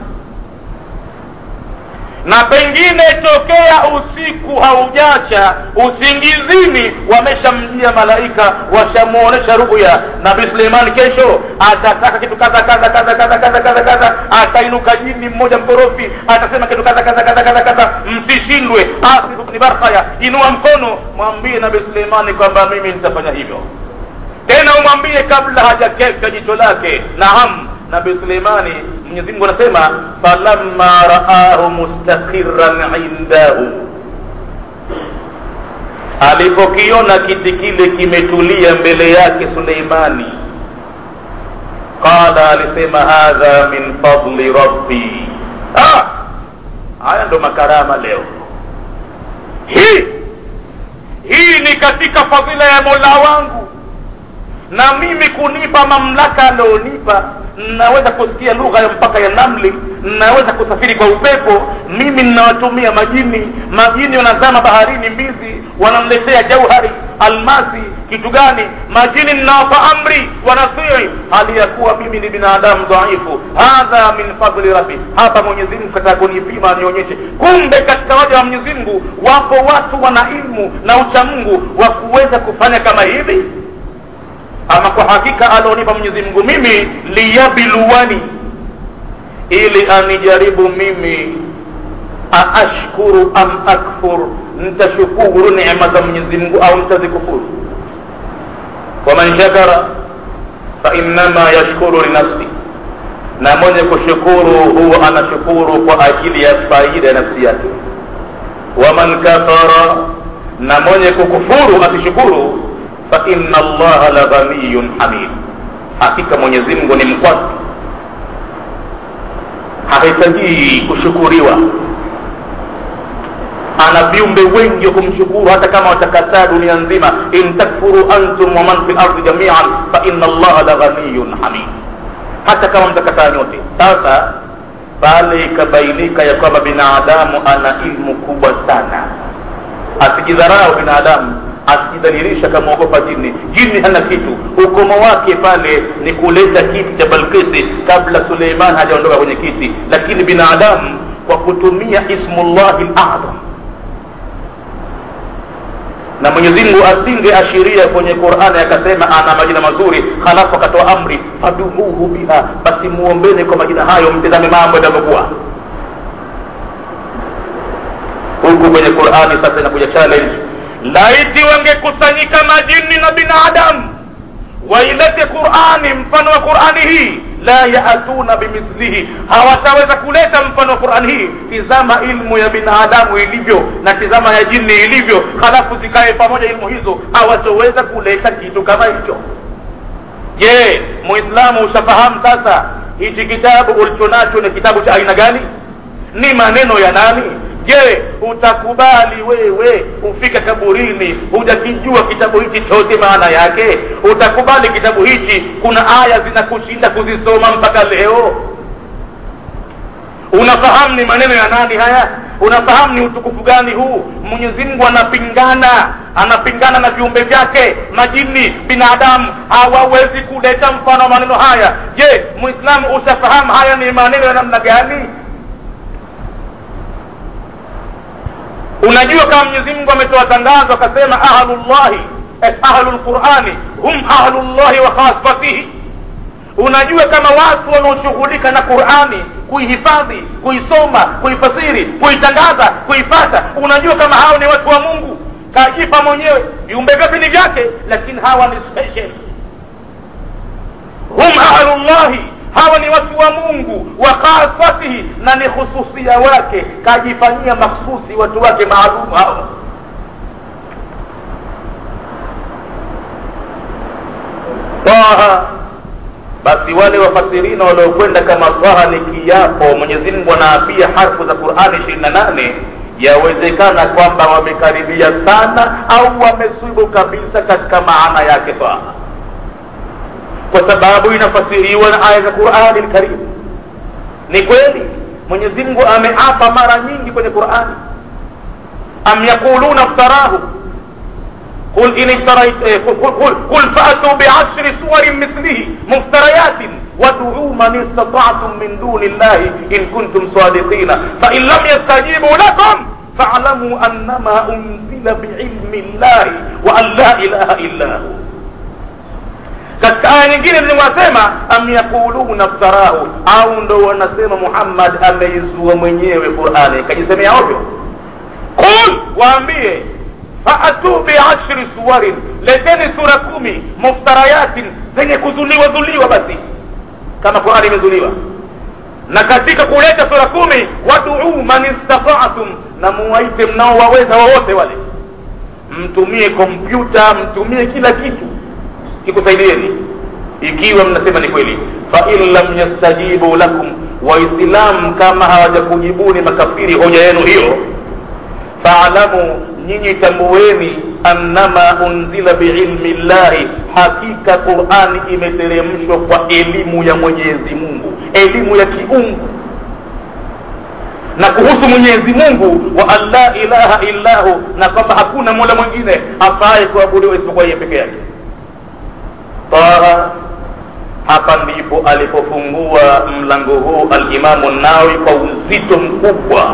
na pengine tokea usiku haujacha usingizini wameshamjia malaika washamuonesha ruya nabii suleimani kesho atataka kitu kadha kadha kadha kadha kadha kadha kadha atainuka jini mmoja mkorofi atasema kitu kadha kadha kadha kadha kadha msishindwe asif bni barkhaya inua mkono mwambie nabii suleimani kwamba mimi nitafanya hivyo tena umwambie kabla hajakeka jicho lake naam nabii suleimani mwenyezi mungu anasema falamma raahu mustaqiran indahu alipokiona kiti kile kimetulia mbele yake suleimani qala alisema hadha min fadli rabbi ah, haya ndo makarama leo hii hii ni katika fadhila ya mola wangu na mimi kunipa mamlaka alionipa naweza kusikia lugha ya mpaka ya namli naweza kusafiri kwa upepo mimi ninawatumia majini majini wanazama baharini mbizi wanamletea jauhari almasi kitu gani majini ninawapa amri wanatii hali ya kuwa mimi ni binadamu dhaifu hadha min fadli rabbi hapa mwenyezi mungu kataka kunipima nionyeshe kumbe katika waja wa mwenyezi mungu wapo watu wana ilmu na uchamungu wa kuweza kufanya kama hivi ama kwa hakika alionipa mwenyezi mungu mimi liyabluwani ili anijaribu mimi aashkuru am akfur nitashukuru neema za mwenyezi mungu au nitazikufuru waman shakara fainnama yashkuru linafsi na mwenye kushukuru huwa anashukuru kwa ajili ya faida ya nafsi yake waman kafara na mwenye kukufuru asishukuru fa inna allaha la ghaniyun hamid hakika mwenyezi mungu ni mkwasi hahitaji kushukuriwa ana viumbe wengi wa kumshukuru hata kama watakataa dunia nzima in takfuru antum waman fi lardi jamian fa inna allaha la ghaniyun hamid hata kama mtakataa nyote sasa pale ikabainika ya kwamba binadamu ana ilmu kubwa sana asijidharau binadamu asijidhalilisha kamwogopa jini jini hana kitu ukomo wake pale ni kuleta kiti cha balkisi kabla suleiman hajaondoka kwenye kiti lakini binadamu kwa kutumia ismullahi ladham na mwenyezi mungu asingeashiria kwenye qurani akasema ana majina mazuri halafu akatoa amri fadumuhu biha basi muombeni kwa majina hayo mtizame mambo yatavyokuwa huku kwenye qurani sasa inakuja challenge laiti wangekusanyika majini na binadamu wailete qurani mfano wa qurani hii la yaatuna bimithlihi hawataweza kuleta mfano wa qurani hii tizama ilmu ya binadamu ilivyo na tizama ya jini ilivyo halafu zikae pamoja ilmu hizo hawatoweza kuleta kitu kama hicho je muislamu ushafahamu sasa hichi kitabu ulichonacho ni kitabu cha aina gani ni maneno ya nani je utakubali wewe ufike kaburini hujakijua kitabu hichi chote maana yake utakubali kitabu hichi kuna aya zinakushinda kuzisoma mpaka leo unafahamu ni maneno ya nani haya unafahamu ni utukufu gani huu mwenyezi mungu anapingana anapingana na viumbe vyake majini binadamu hawawezi kuleta mfano wa maneno haya je mwislamu ushafahamu haya ni maneno ya namna gani unajua kama mwenyezi mungu ametoa tangazo akasema ahlullahi eh, ahlulqurani hum ahlullahi wa khasfatihi unajua kama watu wanaoshughulika na qurani kuihifadhi kuisoma kuifasiri kuitangaza kuifata unajua kama hao ni watu wa mungu kajipa mwenyewe viumbe vyote ni vyake lakini hawa ni special hum ahlullahi hawa ni watu wa mungu wa khasatihi na ni hususia wake kajifanyia makhsusi watu wake maalum hao taha basi wale wafasirina waliokwenda kama taha ni kiapo mwenyezi mungu anaapia harfu za qurani ishirini na nane yawezekana kwamba wamekaribia sana au wamesubu kabisa katika maana yake taha kwa sababu inafasiriwa na aya za qurani lkarim ni kweli mwenyezi mungu ameapa mara nyingi kwenye qurani am yaquluna iftarahu قل إن افتريت قل, قل, قل فأتوا بعشر سور مثله مفتريات وادعوا من استطعتم من دون الله إن كنتم صادقين فإن لم يستجيبوا لكم فاعلموا أنما أنزل بعلم الله وأن لا إله إلا هو katika aya nyingine ziliwasema am yaquluna ftarahu au ndo wanasema muhammad ameizua mwenyewe qurani kajisemea ovyo qul waambie faatu biashri suwarin leteni sura kumi muftarayatin zenye kuzuliwa zuliwa basi kama qurani imezuliwa na katika kuleta sura kumi waduu man istataatum na muwaite mnaowaweza wowote wale mtumie kompyuta mtumie kila kitu kikusaidieni ikiwa mnasema ni kweli fain lam yastajibu lakum waislamu kama hawajakujibuni makafiri hoja yenu hiyo faalamu nyinyi tambueni annama unzila biilmi llahi hakika qurani imeteremshwa kwa elimu ya mwenyezi mungu elimu ya kiungu na kuhusu mwenyezi mungu wa an la ilaha illahu na kwamba hakuna mola mwingine afaye kuabudiwa isipokuwa yeye peke yake taha hapa ndipo alipofungua mlango huu alimamu nawi kwa uzito mkubwa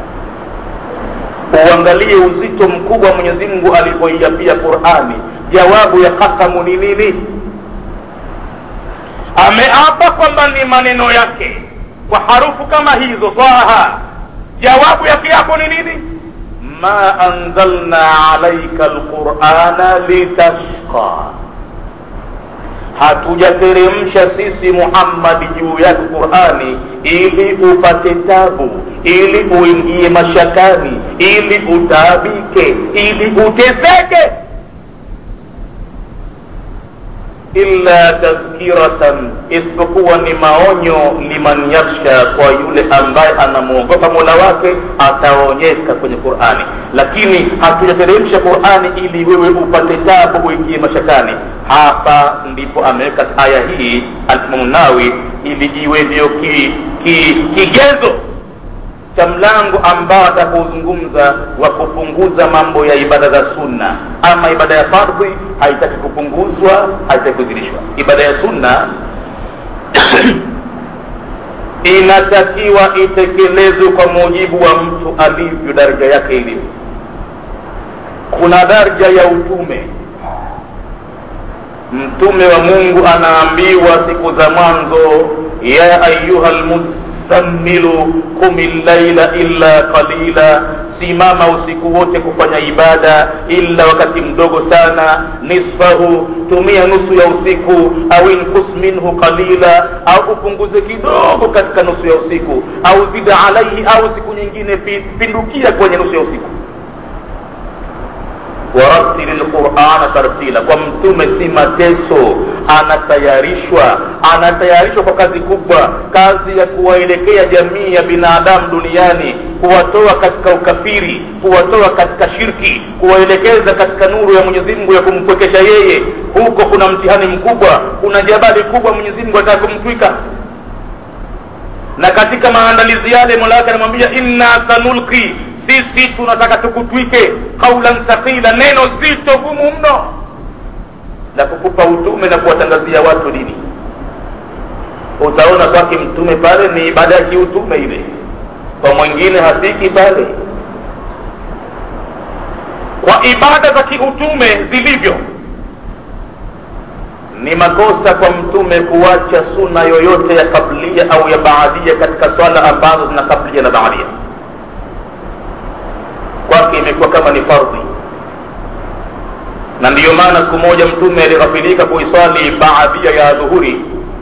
uangalie uzito mkubwa mwenyezi mungu alipoiapia qurani jawabu ya kasamu ni nini ameapa kwamba ni maneno yake kwa harufu kama hizo taha jawabu yake hapo ni nini ma anzalna alaika lqurana litashqa hatujateremsha sisi muhammadi juu yake qurani ili upate tabu ili uingie mashakani ili utaabike ili uteseke illa tadhkiratan isipokuwa ni maonyo liman yakhsha kwa yule ambaye anamwogopa mola wake ataonyeka kwenye qurani lakini hatujateremsha qurani ili wewe upate tabu uingie mashakani hapa ndipo ameweka aya hii alimamu nawi ili iwe ndio ki, ki, kigezo cha mlango ambao atakaozungumza wa kupunguza mambo ya ibada za sunna ama ibada ya fardhi haitaki kupunguzwa haitaki kuzidishwa ibada ya sunna inatakiwa itekelezwe kwa mujibu wa mtu alivyo daraja yake ilivyo kuna daraja ya utume mtume wa mungu anaambiwa siku za mwanzo ya ayuha lmuzammilo qumi llaila illa qalila simama usiku wote kufanya ibada illa wakati mdogo sana nisfahu tumia nusu ya usiku au inkus minhu qalila au upunguze kidogo katika nusu ya usiku au zida alaihi au siku nyingine pindukia kwenye nusu ya usiku waratili lqurana tartila kwa mtume si mateso anatayarishwa anatayarishwa kwa kazi kubwa kazi ya kuwaelekea jamii ya binadamu duniani kuwatoa katika ukafiri kuwatoa katika shirki kuwaelekeza katika nuru ya mwenyezi mungu ya kumpwekesha yeye huko kuna mtihani mkubwa kuna jabali kubwa mwenyezi mungu anataka kumtwika na katika maandalizi yale mola wake anamwambia inna sanulki sisi tunataka tukutwike qaulan thaqila neno zito gumu mno la kukupa utume na kuwatangazia watu dini utaona kwake mtume pale ni ibada ya kiutume ile kwa mwingine hafiki pale kwa ibada za kiutume zilivyo ni makosa kwa mtume kuacha suna yoyote ya kablia au ya baadia katika swala ambazo zina kablia na baadia kwake imekuwa kama ni fardhi na ndiyo maana siku moja mtume alighafilika kuiswali baadia ya dhuhuri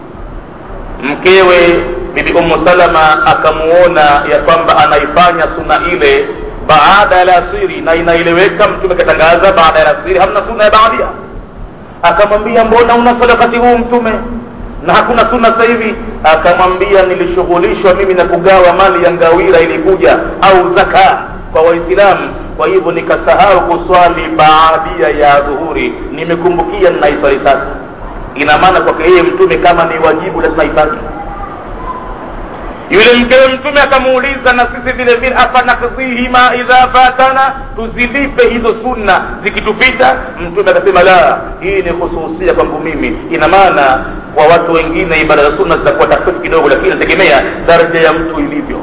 mkewe bibi ummu salama akamuona ya kwamba anaifanya suna ile baada ya lasiri na inaeleweka mtume akatangaza baada ya lasiri hamna suna ya baadia akamwambia mbona unaswali wakati huu mtume na hakuna suna sasa hivi akamwambia nilishughulishwa mimi na kugawa mali ya ngawira ilikuja au zaka kwa waislamu kwa hivyo nikasahau kuswali baadia ya dhuhuri nimekumbukia ninaiswali sasa ina maana kwake yeye mtume kama ni wajibu lazima ifanye yule mkewe mtume akamuuliza na sisi vile vile afanakdhihima idha fatana tuzilipe hizo sunna zikitupita mtume akasema la hii ni khususia kwangu mimi ina maana kwa watu wengine ibada za sunna zitakuwa tofauti kidogo lakini inategemea daraja ya mtu ilivyo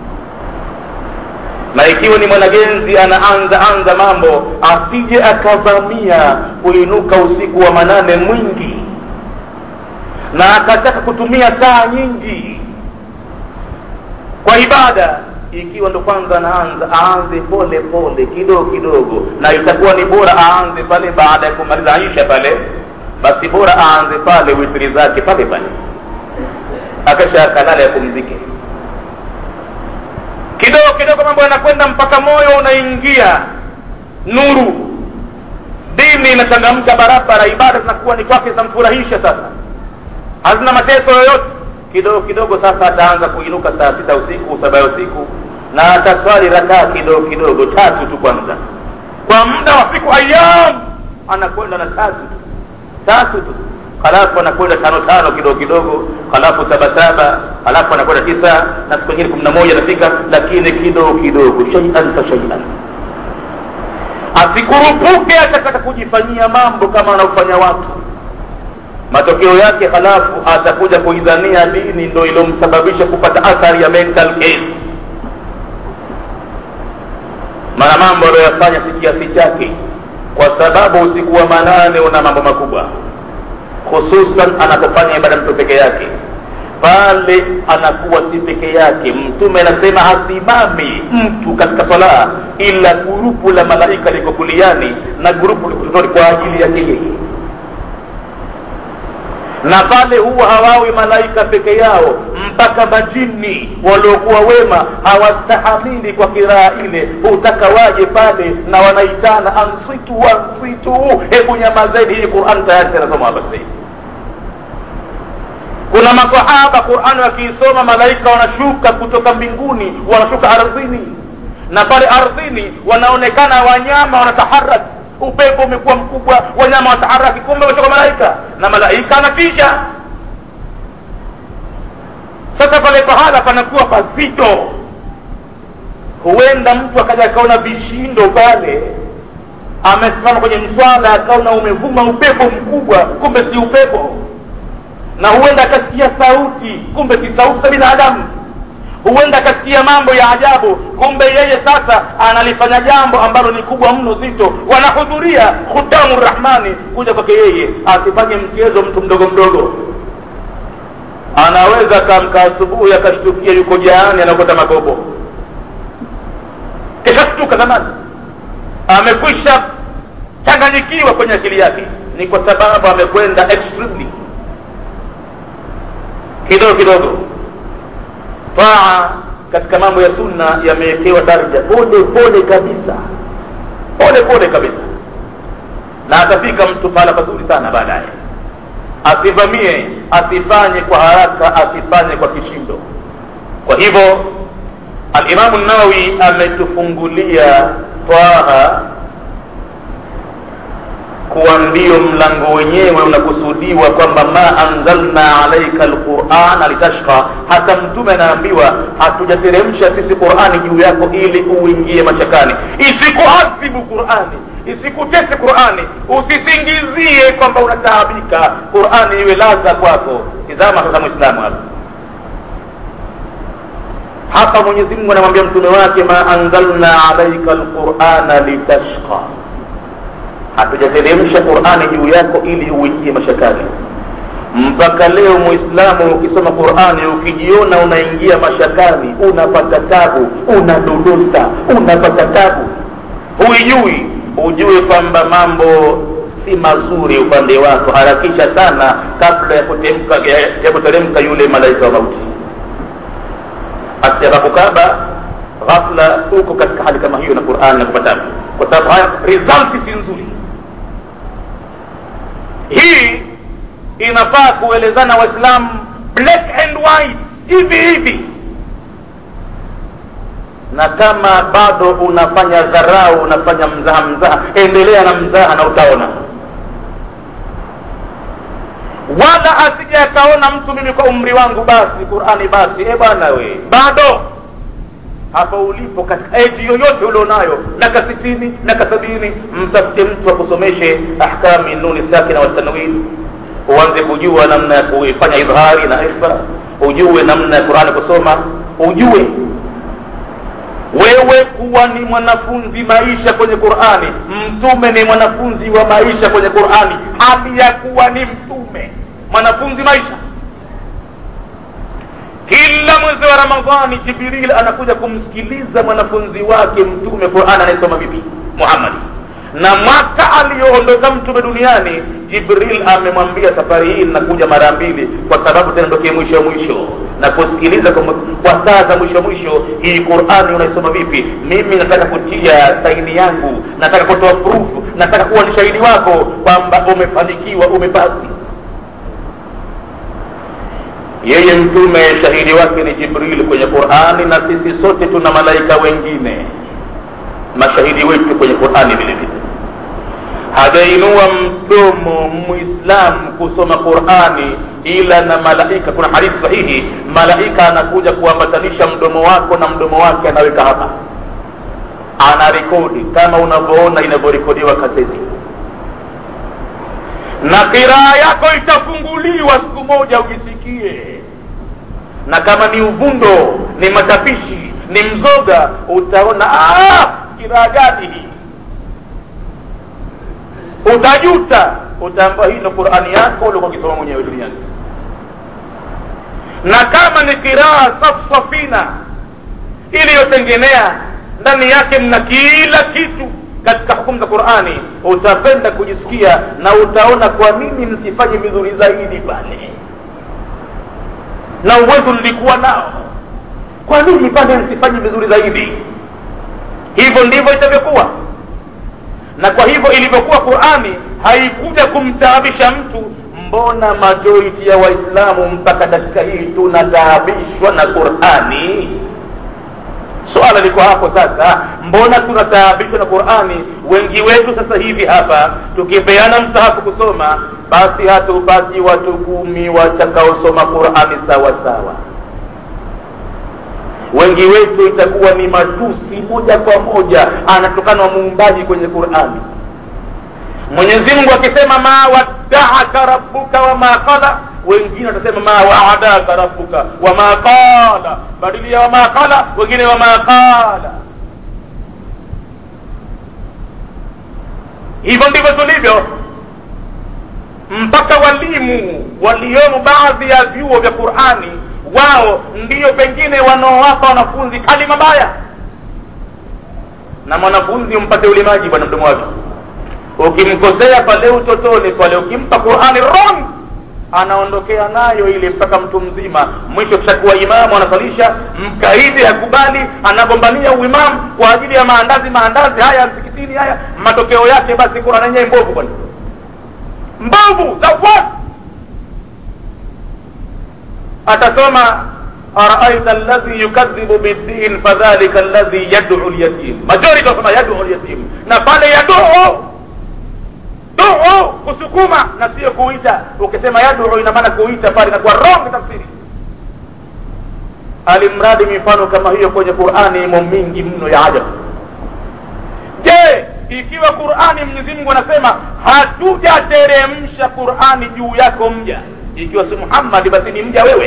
na ikiwa ni mwanagenzi anaanza anza mambo asije akavamia kuinuka usiku wa manane mwingi na akataka kutumia saa nyingi kwa ibada ikiwa ndo kwanza anaanza aanze pole pole kidogo kidogo na itakuwa ni bora aanze pale baada ya kumaliza aisha pale basi bora aanze pale witri zake pale pale akasha akalala yapumzike kidogo kidogo mambo yanakwenda mpaka moyo unaingia nuru dini inachangamka barabara ibada zinakuwa ni kwake zinamfurahisha sasa hazina mateso yoyote kidogo kidogo sasa ataanza kuinuka saa sita usiku saba ya usiku na ataswali rakaa kidogo kidogo tatu tu kwanza kwa muda wa siku ayam anakwenda na tatu tu tatu tu halafu anakwenda tano tano kidogo kidogo halafu saba saba halafu anakwenda tisa na siku nyingine kumi na moja anafika lakini kidogo kidogo shaian fa shaian asikurupuke akataka kujifanyia mambo kama wanaofanya watu matokeo yake halafu atakuja kuidhania dini ndo ilomsababisha kupata athari ya mental case maana mambo aliyoyafanya si kiasi chake kwa sababu usiku wa manane una mambo makubwa hususan anapofanya ibada mtu peke yake pale anakuwa si peke yake mtume anasema hasimami mtu katika sala ila gurupu la malaika liko kuliani na gurupu liko kushoto kwa ajili yake yeye na pale huwa hawawi malaika peke yao mpaka majini waliokuwa wema hawastahamili kwa kiraa ile hutaka waje pale na wanaitana ansitu ansitu hebu nyamazeni hii quran tayari inasoma hapa sasa hivi kuna masahaba qurani wakiisoma malaika wanashuka kutoka mbinguni wanashuka ardhini na pale ardhini wanaonekana wanyama wanataharaki upepo umekuwa mkubwa wanyama wataharaki kumbe wametoka malaika na malaika anatisha sasa pale pahala panakuwa pazito huenda mtu akaja akaona vishindo pale amesimama kwenye mswala akaona umevuma upepo mkubwa kumbe si upepo na huenda akasikia sauti kumbe si sauti za binadamu huenda akasikia mambo ya ajabu kumbe yeye sasa analifanya jambo ambalo ni kubwa mno zito wanahudhuria khutamu rahmani kuja kwake yeye asifanye mchezo mtu mdogo mdogo anaweza kamka asubuhi akashtukia yuko jaani anakota magobo kishashtuka zamani amekwisha changanyikiwa kwenye akili yake ni kwa sababu amekwenda extremely kidogo kidogo taa katika mambo ya sunna yamewekewa daraja pole pole kabisa pole pole kabisa na atafika mtu pahala pazuri sana baadaye asivamie asifanye kwa haraka asifanye kwa kishindo kwa hivyo alimamu nawawi ametufungulia twaha kuwa ndio mlango wenyewe unakusudiwa kwamba ma anzalna alaika lquran litashqa hata mtume anaambiwa hatujateremsha sisi qurani juu yako ili uingie machakani isikuadhibu qurani isikutese qurani usisingizie kwamba unataabika qurani iwe ladha kwako tizama sasa mwislamu hapa hapa mwenyezi mungu anamwambia mtume wake ma anzalna alaika lqurana litashqa hatujateremsha qurani juu yako ili uingie mashakani mpaka leo muislamu ukisoma qurani ukijiona unaingia mashakani unapata tabu unadodosa unapata tabu huijui ujue kwamba mambo si mazuri upande wako harakisha sana kabla ya kutemka ya, ya kuteremka yule malaika wa mauti asijakakukaba ghafla uko katika hali kama hiyo na qurani na kupata kwa sababu haya result si nzuri hii inafaa kuelezana waislamu black and white hivi hivi na kama bado unafanya dharau unafanya mzaha mzaha endelea na mzaha na utaona wala asije akaona mtu mimi kwa umri wangu basi qurani basi e bwana we bado hapa ulipo katika eji yoyote ulionayo naka sitini naka sabini mtafute mtu akusomeshe ahkami nuni sakina watanwin uanze kujua namna ya kuifanya idhari na ifa ujue namna ya qurani kusoma ujue wewe kuwa ni mwanafunzi maisha kwenye qurani mtume ni mwanafunzi wa maisha kwenye qurani hali ya kuwa ni mtume mwanafunzi maisha kila mwezi wa ramadhani jibril anakuja kumsikiliza mwanafunzi wake mtume quran anayesoma vipi muhammadi na mwaka aliyoondoka mtume duniani jibril amemwambia safari hii nakuja mara mbili kwa sababu tena ndokee mwisho mwisho na kusikiliza kwa, kwa saa za mwisho mwisho hii qurani unaisoma vipi mimi nataka kutia saini yangu nataka kutoa proof nataka kuwa ni shahidi wako kwamba umefanikiwa umepasi yeye mtume shahidi wake ni jibril kwenye qurani na sisi sote tuna malaika wengine mashahidi wetu kwenye qurani vile vile hajainua mdomo muislamu kusoma qurani ila na malaika kuna hadithi sahihi malaika anakuja kuambatanisha mdomo wako na mdomo wake anaweka hapa anarekodi kama unavyoona inavyorekodiwa kaseti na kiraa yako itafunguliwa siku moja ujisikie na kama ni uvundo ni matapishi ni mzoga utaona kiraa gani hii utajuta utaambiwa hii ndo qurani yako ulikuwa ukisoma mwenyewe duniani na kama ni kiraa safsafina iliyotengenea ndani yake mna kila kitu katika hukumu za qurani utapenda kujisikia na utaona kwa nini msifanye vizuri zaidi pale na uwezo nilikuwa nao kwa nini pale msifanye vizuri zaidi hivyo ndivyo itavyokuwa na kwa hivyo ilivyokuwa qurani haikuja kumtaabisha mtu mbona majority ya waislamu mpaka dakika hii tunataabishwa na qurani swala liko hapo sasa mbona tunataabishwa na qurani wengi wetu sasa hivi hapa tukipeana msahafu kusoma basi hatupati watu kumi watakaosoma qurani sawa sawa wengi wetu itakuwa ni matusi moja kwa moja anatokana muumbaji kwenye qurani mwenyezi mungu akisema ma waddaaka rabbuka wama qala wengine watasema ma waadaka rabbuka wama qala badili ya wama qala wengine wama qala hivyo ndivyo tulivyo mpaka walimu waliomo baadhi ya vyuo vya qurani wao ndiyo pengine wanaowapa wanafunzi kalima mbaya na mwanafunzi umpate ulimaji bwana mdomo wake ukimkosea pale utotoni pale ukimpa qurani wrong anaondokea nayo ile mpaka mtu mzima mwisho kishakuwa imamu anasalisha mkaidi hakubali anagombania uimamu kwa ajili ya maandazi maandazi haya msikitini haya matokeo yake basi qurani yenyewe mbovu bwana mbovu za wasi atasoma araaita alladhi yukadhibu biddin fadhalika alladhi yad'u lyatim majority wasema yad'u lyatim na pale yad'u duu kusukuma na sio kuita ukisema yaduu ina maana kuita pale inakuwa wrong tafsiri alimradi mifano kama hiyo kwenye qurani imo mingi mno ya ajabu je ikiwa qurani mwenyezi mungu anasema hatujateremsha qurani juu yako mja ikiwa si muhammadi basi ni mja wewe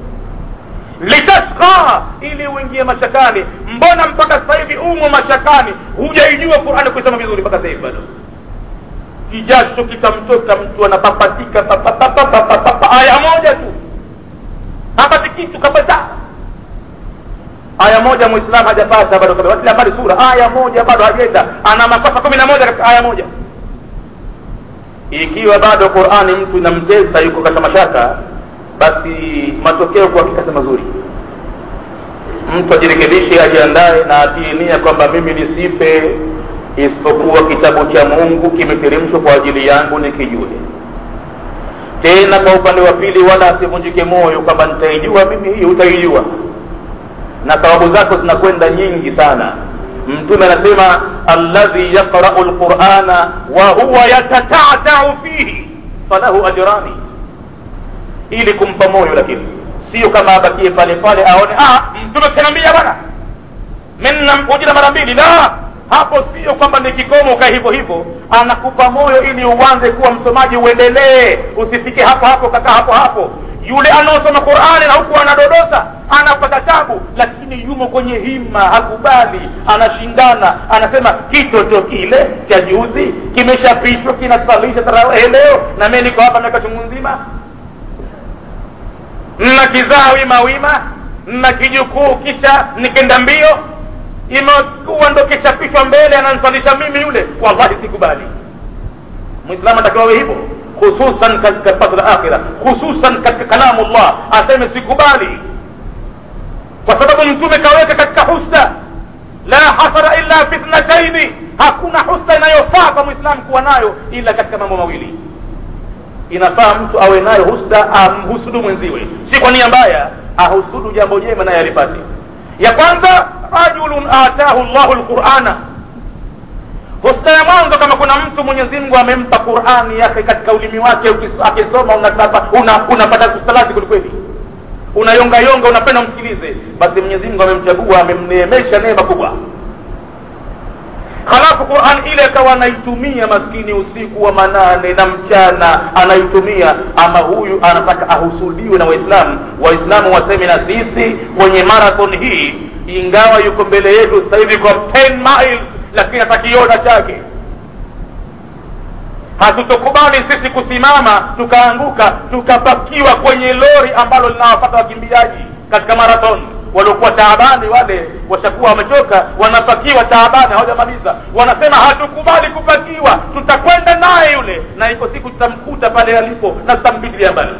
litashqa ili uingie mashakani mbona mpaka sasa hivi umo mashakani hujaijua qurani kuisoma vizuri mpaka sasa hivi bado kijasho kitamtoka mtu anapapatika papapapapapapa aya moja tu hapati kitu kabisa aya moja muislamu hajapata bado kabisa kila habari sura aya moja bado hajaenda ana makosa kumi na moja katika aya moja ikiwa bado qurani mtu inamtesa yuko katika mashaka basi matokeo kwa hakika si mazuri mtu ajirekebishe ajiandae na atie nia kwamba mimi nisife isipokuwa kitabu cha mungu kimeteremshwa kwa ajili yangu nikijue tena kwa upande wa pili wala asivunjike moyo kwamba nitaijua mimi hii utaijua na thawabu zako zinakwenda nyingi sana mtume anasema alladhi yaqrau lqurana wa huwa yatatatau fihi falahu ajrani ili kumpa moyo lakini sio kama abakie pale pale aone ah mtume kaniambia bwana mimi namkujira mara mbili la hapo sio kwamba ni kikomo ka hivyo hivyo anakupa moyo ili uanze kuwa msomaji uendelee usifike hapo hapo kaka hapo hapo yule anaosoma qurani na huku anadodosa anapata tabu lakini yumo kwenye hima hakubali anashindana anasema kitoto kile cha juzi kimeshapishwa kinasalisha tarawehe leo na mimi niko hapa miaka chungu nzima mna kizaa wima wima mna kijukuu kisha nikenda mbio imekuwa ndo kishapishwa mbele anansalisha mimi yule wallahi sikubali mwislamu atakiwa awe hivyo hususan katika pato la akhira hususan katika kalamu llah aseme sikubali kwa sababu mtume kaweka katika husda la hasara illa fi thnataini hakuna husda inayofaa kwa mwislamu kuwa nayo ila katika mambo mawili inafaa mtu awe nayo husda amhusudu mwenziwe si kwa nia mbaya ahusudu jambo jema naye alipate ya kwanza rajulun atahu llahu lqurana husna ya mwanzo kama kuna mtu mwenyezi mungu amempa qurani yake katika ulimi wake akisoma unapata una, una kustalati kwelikweli unayonga yonga unapenda umsikilize basi mwenyezi mungu amemchagua amemneemesha neema kubwa halafu quran ile akawa anaitumia maskini usiku wa manane na mchana anaitumia ama huyu anataka ahusudiwe na waislamu waislamu waseme na sisi kwenye marathon hii ingawa yuko mbele yetu sasa hivi kwa 10 miles lakini atakiona chake hatutokubali sisi kusimama tukaanguka tukapakiwa kwenye lori ambalo linawapata wakimbiaji katika marathon waliokuwa taabani wale washakuwa wamechoka wanapakiwa taabani hawajamaliza wanasema hatukubali kupakiwa tutakwenda naye yule na iko siku tutamkuta pale alipo na tutampitilia mbali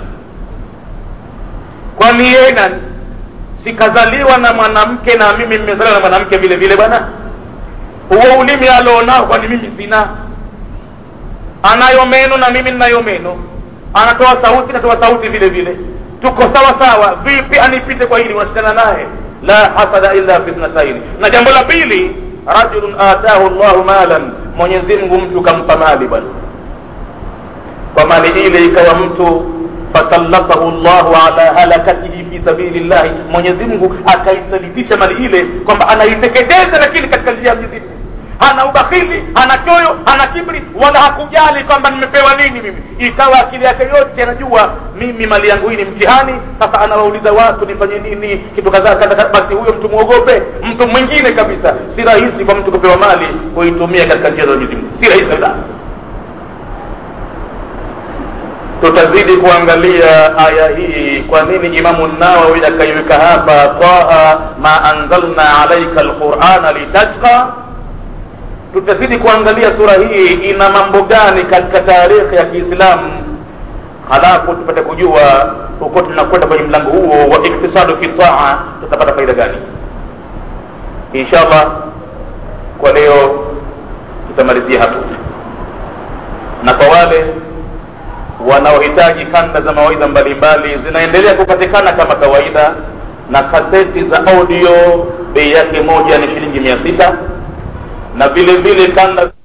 kwani yeye nani sikazaliwa na mwanamke na mimi mmezaliwa na mwanamke vile vile bwana huo ulimi alionao kwani mimi sina anayo meno na mimi ninayo meno anatoa sauti natoa sauti vile vile tuko sawa sawa vipi anipite kwa hili unashindana naye la hasada illa fi ithnataini na jambo la pili rajulun atahu llahu malan mwenyezi mungu mtu kampa mali bwana kwa mali ile ikawa mtu fasallatahu llahu ala halakatihi fi sabili llahi mwenyezi mungu akaisalitisha mali ile kwamba anaiteketeza lakini katika njia ya mwenyezi mungu hana ubakhili hana choyo hana kibri wala hakujali kwamba nimepewa nini mimi ikawa akili yake yote anajua mimi mali yangu hii ni mtihani sasa anawauliza watu nifanye nini kitu kadhaa kadha basi huyo mtu mwogope mtu mwingine kabisa si rahisi kwa mtu kupewa mali kuitumia katika njia za mwenyezi mungu si rahisi kabisa tutazidi kuangalia aya hii kwa nini imamu nawawi akaiweka hapa taha ma anzalna alaika alqurana litashqa tutazidi kuangalia sura hii ina mambo gani katika taarikhi ya kiislamu halafu tupate kujua huko tunakwenda kwenye mlango huo wa iktisadu fi taa tutapata faida gani inshallah kwa leo tutamalizia hapo na kwa wale wanaohitaji kanda za mawaidha mbalimbali zinaendelea kupatikana kama kawaida na kaseti za audio bei yake moja ni shilingi mia sita na vile vile kanda